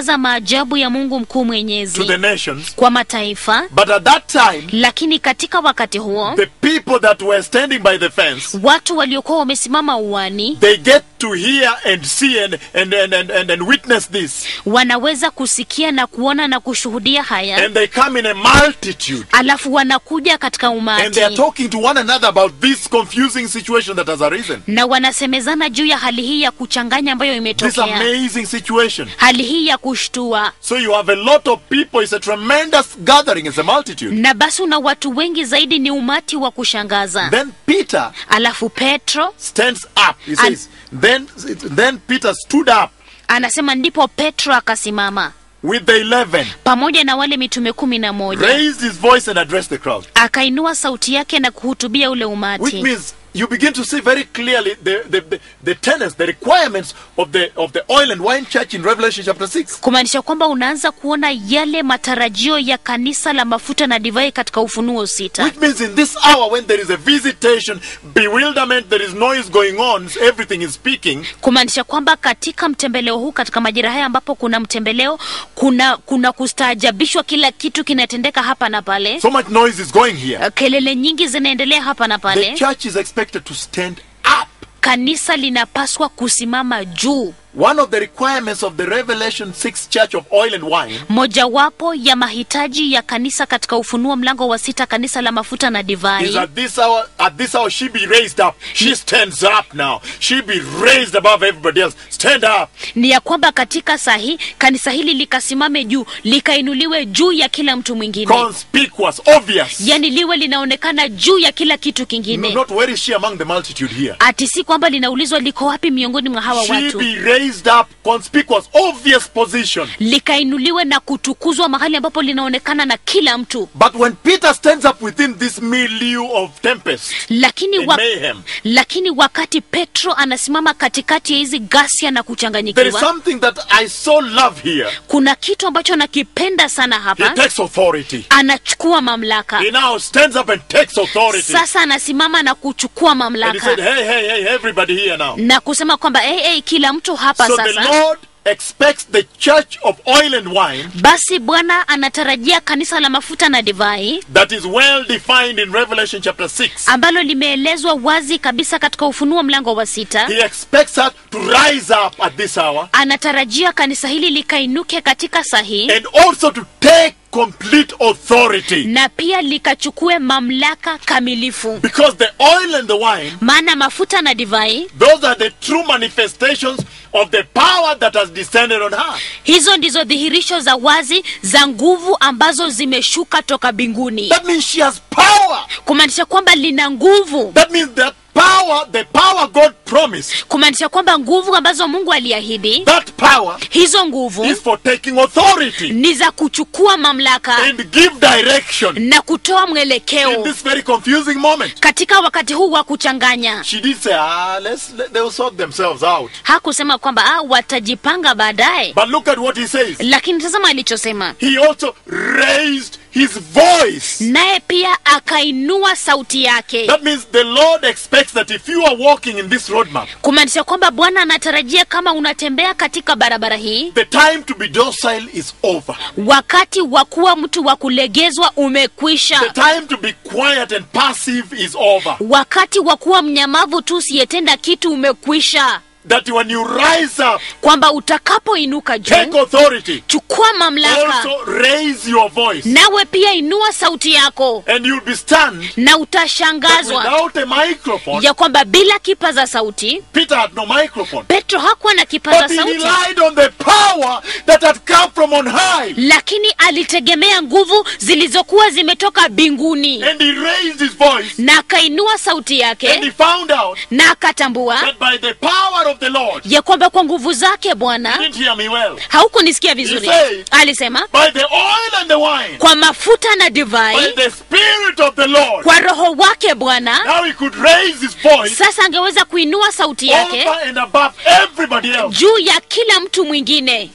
kutangaza maajabu ya mungu mkuu to mwenyezi the nations. kwa mataifa But at that time, lakini katika wakati huo the people that were standing by the fence, watu waliokuwa wamesimama uwani they get to hear and see and, and, and, and, and, and witness this. wanaweza kusikia na kuona na kushuhudia haya And they come in a multitude. alafu wanakuja katika And umati they are talking to one another about this confusing situation that has arisen. na wanasemezana juu ya hali hii ya kuchanganya ambayo This imetokea amazing situation. hali hii ya kushtua So you have a lot of people. It's a tremendous gathering. It's a multitude. na basi una watu wengi zaidi ni umati wa kushangaza Then Peter alafu petro stands up. He says, then, then Peter stood up anasema ndipo petro akasimama with the eleven, pamoja na wale mitume kumi na moja raised his voice and addressed the crowd. akainua sauti yake na kuhutubia ule Which umati means you begin to see very clearly the, the, the, the tenets, the requirements of the, of the oil and wine church in Revelation chapter 6. kumaanisha kwamba unaanza kuona yale matarajio ya kanisa la mafuta na divai katika ufunuo sita Which means in this hour when there is a visitation, bewilderment, there is noise going on, everything is speaking, kumaanisha kwamba katika mtembeleo huu katika majira haya ambapo kuna mtembeleo kuna kuna kustaajabishwa kila kitu kinatendeka hapa na pale so much noise is going here. kelele nyingi zinaendelea hapa na The pale church is expected to stand up. kanisa linapaswa kusimama juu One of the requirements of the Revelation 6 church of oil and wine mojawapo ya mahitaji ya kanisa katika ufunuo mlango wa sita kanisa la mafuta na is divai at this hour, at this hour, she be raised up. She stands up now. She be raised above everybody else. Stand up. ni ya kwamba katika saa hii kanisa hili likasimame juu likainuliwe juu ya kila mtu mwingine Conspicuous, obvious. yani liwe linaonekana juu ya kila kitu No, kingine not where is she among the multitude here. ati si kwamba linaulizwa liko wapi miongoni mwa hawa She watu be raised up, conspicuous, obvious position. likainuliwe na kutukuzwa mahali ambapo linaonekana na kila mtu But when Peter stands up within this milieu of tempest lakini, and wa, mayhem, lakini wakati petro anasimama katikati ya hizi ghasia na there is kuchanganyikiwa something that I so love here. kuna kitu ambacho nakipenda sana He hapa takes authority. anachukua mamlaka He now stands up and takes authority. sasa anasimama na kuchukua And he mamlaka said, hey, hey, hey, everybody here now. na kusema kwamba hey, hey, kila mtu hapa So the sasa Lord expects the church of oil and wine basi bwana anatarajia kanisa la mafuta na divai that is well defined in Revelation chapter 6. ambalo limeelezwa wazi kabisa katika ufunuo mlango wa sita He expects us to rise up at this hour anatarajia kanisa hili likainuke katika saa hii and also to take complete authority. na pia likachukue mamlaka kamilifu Because the oil and the wine, maana mafuta na divai those are the true manifestations of the power that has descended on her. hizo ndizo dhihirisho za wazi za nguvu ambazo zimeshuka toka mbinguni That means she has power. kumaanisha kwamba lina nguvu That means that power, the power God promised, kumaanisha kwamba nguvu ambazo mungu aliahidi that power hizo nguvu is for taking authority ni za kuchukua mamlaka and give direction na kutoa in mwelekeo this very confusing moment. katika wakati huu wa kuchanganya She did say, ah, let's, let, they'll sort themselves out. hakusema kwamba ah, watajipanga baadaye But look at what he says. lakini tazama alichosema He also raised his voice. naye pia akainua sauti yake That means the Lord expects that if you are walking in this roadmap, kumaanisha kwamba bwana anatarajia kama unatembea katika barabara hii the time to be docile is over. wakati wa kuwa mtu wa kulegezwa The umekwisha time to be quiet and passive is over. wakati wa kuwa mnyamavu tu usiyetenda kitu umekwisha That when you rise up, kwamba utakapoinuka take juu authority, chukua mamlaka also raise your voice, nawe pia inua sauti yako and you'll be stunned na that utashangazwa without a microphone, ya kwamba bila kipaza sauti Peter had no microphone. petro hakuwa na kipaza But he sauti relied on the power that had come from on high. lakini alitegemea nguvu zilizokuwa zimetoka mbinguni And he raised his voice, na akainua sauti and he yake found out na akatambua that by the power of the Lord, ya kwamba kwa nguvu zake you bwana didn't hear me well, haukunisikia vizuri He said- alisema by the oil and the wine, kwa mafuta na by divai the Spirit of the Lord, kwa roho wake bwana now he could raise his voice sasa angeweza kuinua sauti yake over and above everybody else. juu ya kila mtu mwingine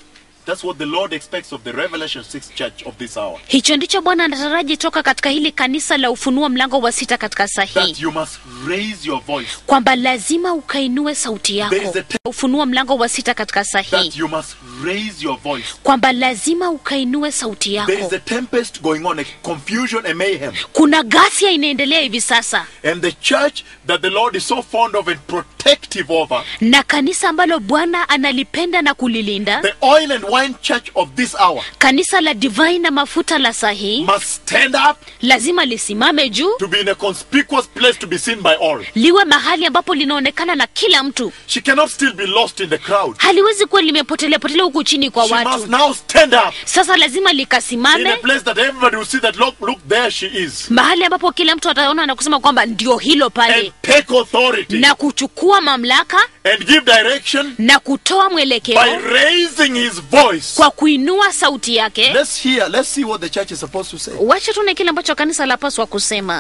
That's what the Lord expects of the Revelation 6 church of this hour. hicho ndicho bwana anataraji toka katika hili kanisa la ufunuo mlango wa sita katika saa hii That you must raise your voice. kwamba lazima ukainue sauti yako There is a te- ufunuo mlango wa sita katika saa hii That you must raise your voice. kwamba lazima ukainue sauti There is yako a tempest going on, a confusion, a mayhem. kuna ghasia inaendelea hivi sasa And the church that the Lord is so fond of and protective over, na kanisa ambalo bwana analipenda na kulilinda the oil and wine church of this hour, kanisa la divai na mafuta la saa hii must stand up lazima lisimame juu to be in a conspicuous place to be seen by all. liwe mahali ambapo linaonekana na kila mtu She cannot still be lost in the crowd. haliwezi kuwa limepotelea potelea huku chini kwa She must watu now stand up sasa lazima in a likasimame place that everybody will see that look, look, there she is. mahali ambapo kila mtu ataona na kusema kwamba ndio hilo pale And take authority na kuchukua mamlaka and give direction na kutoa by mwelekeo raising his voice. kwa kuinua sauti yake Let's hear, let's see what the church is supposed to say. wacha tuone kile ambacho kanisa lapaswa kusema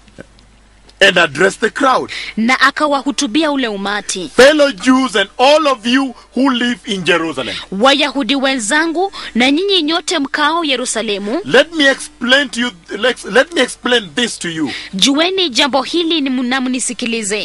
And address the crowd. na akawahutubia ule umati Fellow Jews and all of you who live in Jerusalem. wayahudi wenzangu na nyinyi nyote mkao yerusalemu Let me explain to you, let, let me explain this to you. jueni jambo hili ni na mnisikilize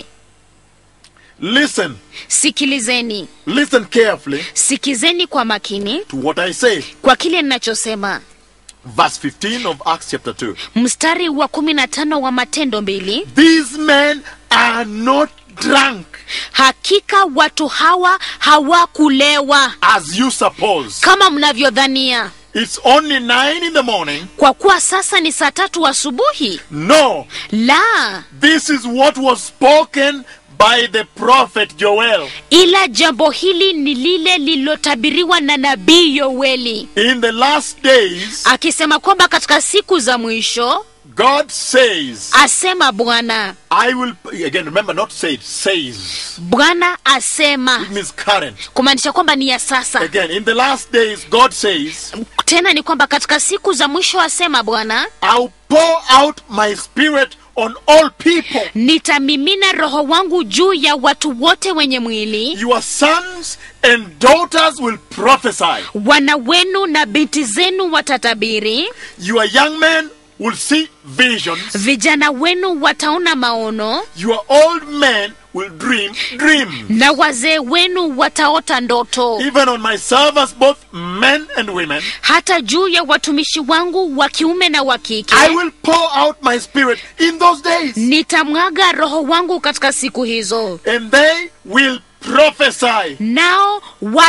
Listen, sikilizeni listen carefully sikizeni kwa makini to what I say. kwa kile ninachosema Verse 15 of Acts chapter 2. mstari wa kumi na tano wa matendo mbili These men are not drunk hakika watu hawa hawakulewa as you suppose. kama mnavyodhania It's only 9 in the morning. kwa kuwa sasa ni saa tatu asubuhi No, la this is what was spoken by the prophet Joel. ila jambo hili ni lile lililotabiriwa na nabii yoeli In the last days, akisema kwamba katika siku za mwisho God says, asema bwana I will, again, remember, not said, says. bwana asema It means current. kumaanisha kwamba ni ya sasa Again, in the last days, God says, tena ni kwamba katika siku za mwisho asema bwana I'll pour out my spirit on all people. nitamimina roho wangu juu ya watu wote wenye mwili Your sons and daughters will prophesy. wana wenu na binti zenu watatabiri Your young men will see visions. vijana wenu wataona maono Your old men will dream dreams. na wazee wenu wataota ndoto Even on my servants, both men and women, hata juu ya watumishi wangu wa kiume na wa kike I will pour out my spirit in those days. nitamwaga roho wangu katika siku hizo And they will prophesy. nao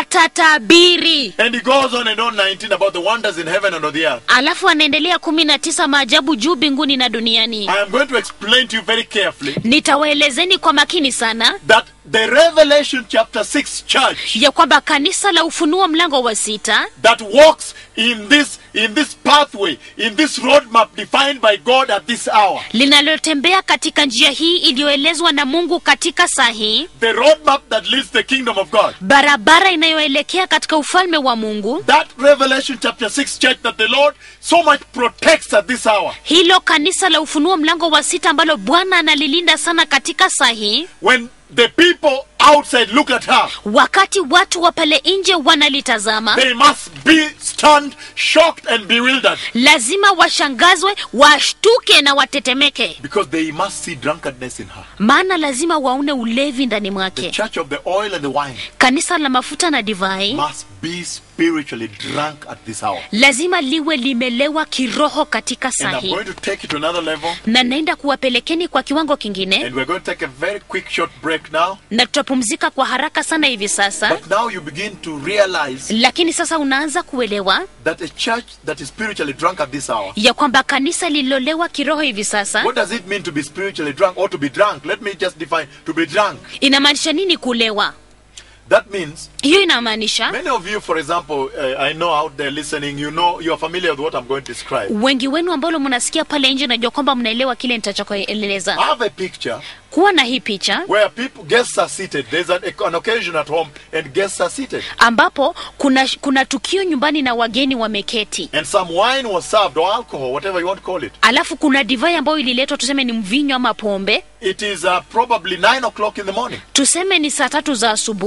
watatabiri And he goes on and on 19 about the wonders in heaven and on the earth. alafu anaendelea kumi na tisa maajabu juu mbinguni na duniani I am going to explain to you very carefully nitawaelezeni kwa makini sana that the Revelation chapter 6 church ya kwamba kanisa la ufunuo mlango wa sita that walks in this in this pathway, in this roadmap defined by God at this hour. linalotembea katika njia hii iliyoelezwa na mungu katika saa hii The roadmap that leads the kingdom of God. barabara inayoelekea katika ufalme wa mungu That Revelation chapter 6 church that the Lord so much protects at this hour. hilo kanisa la ufunuo mlango wa sita ambalo bwana analilinda sana katika saa hii When the people outside look at her, wakati watu wa pale nje wanalitazama they must be stunned, shocked, and bewildered lazima washangazwe washtuke na watetemeke because they must see drunkenness in her. maana lazima waone ulevi ndani The mwake church of the oil and the wine kanisa la mafuta na divai must be spiritually drunk at this hour. lazima liwe limelewa kiroho katika And saa I'm hii going to take it to another level. na naenda kuwapelekeni kwa kiwango kingine And we're going to take a very quick short break now. na tutapumzika kwa haraka sana hivi sasa But now you begin to realize lakini sasa unaanza kuelewa that a church that is spiritually drunk at this hour. ya kwamba kanisa lililolewa kiroho hivi sasa What does it mean to be spiritually drunk or to be drunk? Let me just define to be drunk. inamaanisha nini kulewa That means hiyo inamaanisha many of you, for example, uh, I know out there listening, you know, you are familiar with what I'm going to describe. wengi wenu ambalo mnasikia pale nje najua kwamba mnaelewa kile nitachokueleza I have a picture kuwa na hii picha where people guests are seated. There's an, an occasion at home and guests are seated. ambapo kuna kuna tukio nyumbani na wageni wameketi And some wine was served or alcohol, whatever you want to call it. alafu kuna divai ambayo ililetwa tuseme ni mvinyo ama pombe It is uh, probably nine o'clock in the morning. tuseme ni saa tatu za asubuhi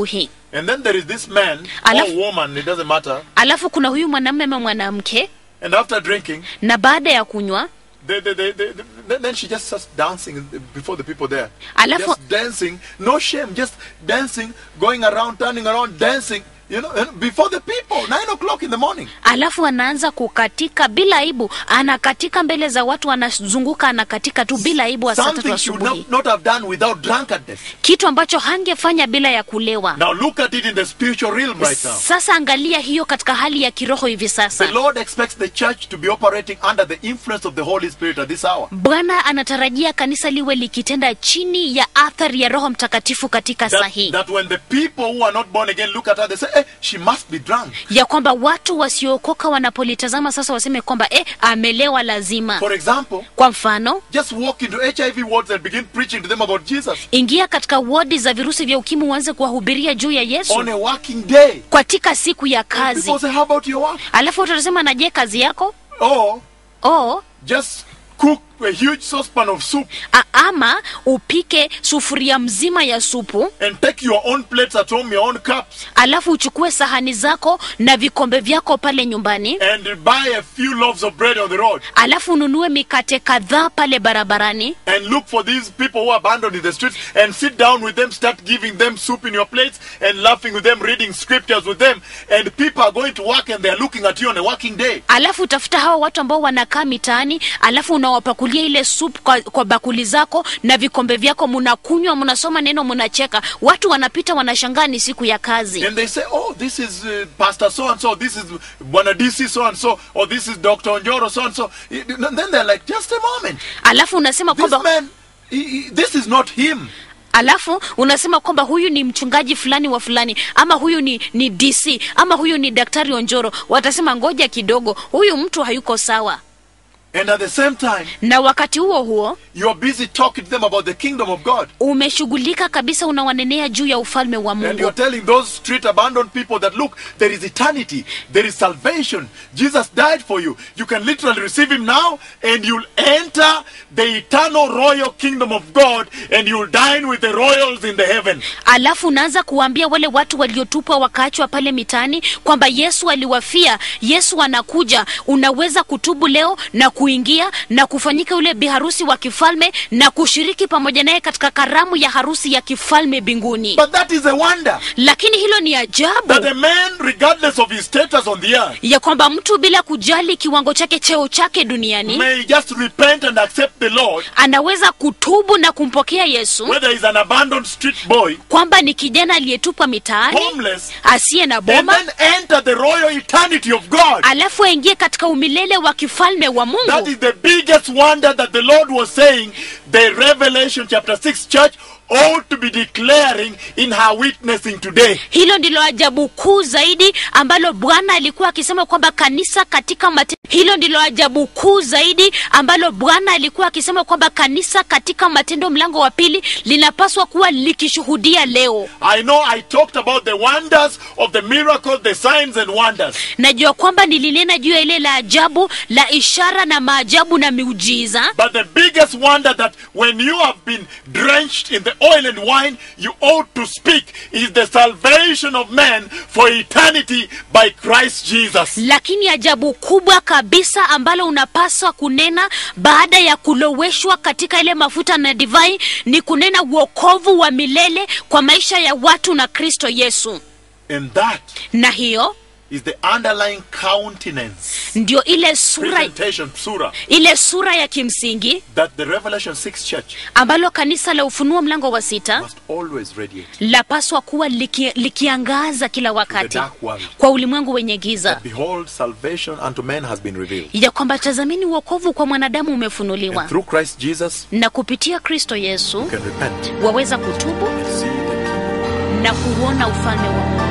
And then there is this man Alafu- or woman, it doesn't matter. alafu kuna huyu mwanamume ama mwanamke And after drinking, na baada ya kunywa they, they, they, they, then, then she just starts dancing before the people there. Alafu- Just dancing, no shame, just dancing, going around, turning around, dancing, you know, and before the people, nine o'clock in the morning. alafu anaanza kukatika bila aibu anakatika mbele za watu anazunguka anakatika tu bila aibu wa saa tatu Something she would asubuhi not, not have done without drunkenness. kitu ambacho hangefanya bila ya kulewa Now look at it in the spiritual realm right now. sasa angalia hiyo katika hali ya kiroho hivi The sasa Lord expects the church to be operating under the influence of the Holy Spirit at this hour. bwana anatarajia kanisa liwe likitenda chini ya athari ya roho mtakatifu katika saa That, hii that when the people who are not born again look at her, they say, hey, she must be drunk. ya kwamba watu wasiookoka wanapolitazama sasa waseme kwamba eh, amelewa lazima For example, kwa mfano just walk into HIV wards and begin preaching to them about Jesus ingia katika wodi za virusi vya ukimwi uanze kuwahubiria juu ya yesu on a working day. katika siku ya And kazi people say, how about your work? alafu watu watasema na je kazi yako Or o just cook a huge saucepan of soup a- ama upike sufuria mzima ya supu and take your own plates at home, your own cups, alafu uchukue sahani zako na vikombe vyako pale nyumbani and buy a few loaves of bread on the road alafu ununue mikate kadhaa pale barabarani and look for these people who are abandoned in the streets and sit down with them, start giving them soup in your plates and laughing with them, reading scriptures with them. And people are going to work and they're looking at you on a working day. alafu utafuta hawa watu ambao wanakaa mitaani alafu unawapakulia ile sup kwa, kwa bakuli zako na vikombe vyako mnakunywa mnasoma neno mnacheka watu wanapita wanashangaa ni siku ya kazi And they say, oh, this is uh, Pastor so and so, this is Bwana DC so and so, or this is Dr. Onjoro so and so. And then they're like, just a moment. alafu unasema This kwamba man, he, he- this is not him. alafu unasema kwamba huyu ni mchungaji fulani wa fulani ama huyu ni, ni dc ama huyu ni daktari onjoro watasema ngoja kidogo huyu mtu hayuko sawa And at the same time, na wakati huo huo you're busy talking to them about the kingdom of God. umeshughulika kabisa unawanenea juu ya ufalme wa And you're mungu telling those street abandoned people that look, there is eternity, there is salvation. Jesus died for you. You can literally receive him now, and you'll enter the eternal royal kingdom of God, and you'll dine with the royals in the heaven. alafu unaanza kuwaambia wale watu waliotupwa wakaachwa pale mitaani kwamba yesu aliwafia yesu anakuja unaweza kutubu leo na kuingia na kufanyika yule biharusi wa kifalme na kushiriki pamoja naye katika karamu ya harusi ya kifalme mbinguni But that is a wonder lakini hilo ni that ajabu a man, regardless of his status on the earth, ya kwamba mtu bila kujali kiwango chake cheo chake duniani may just repent and accept the Lord, anaweza kutubu na kumpokea yesu whether he's an abandoned street boy, kwamba ni kijana aliyetupwa mitaani homeless, asiye na and boma then enter the royal eternity of God. alafu aingie katika umilele wa kifalme wa That mungu is the biggest wonder that the Lord was saying the Revelation chapter 6 church ought to be declaring in her witnessing today. hilo ndilo ajabu kuu zaidi ambalo bwana alikuwa akisema kwamba kanisa katika mate... hilo ndilo ajabu kuu zaidi ambalo bwana alikuwa akisema kwamba kanisa katika matendo mlango wa pili linapaswa kuwa likishuhudia leo I know I talked about the wonders of the miracles, the signs and wonders. najua kwamba nilinena juu ya ile la ajabu la ishara na maajabu na miujiza But the biggest wonder that when you have been drenched in the oil and wine, you ought to speak is the salvation of man for eternity by Christ Jesus. lakini ajabu kubwa kabisa ambalo unapaswa kunena baada ya kuloweshwa katika ile mafuta na divai ni kunena uokovu wa milele kwa maisha ya watu na kristo yesu And that na hiyo is the underlying countenance, ndio ile sura presentation, surah, ile sura ya kimsingi that the Revelation 6 church ambalo kanisa la ufunuo mlango wa sita must always radiate. lapaswa kuwa liki, likiangaza kila wakati dark world. kwa ulimwengu wenye giza Behold, salvation unto men has been revealed. ya kwamba tazamini uokovu kwa mwanadamu umefunuliwa And through Christ Jesus, na kupitia kristo yesu you can repent waweza kutubu and see the kingdom. na kuuona ufalme wa mungu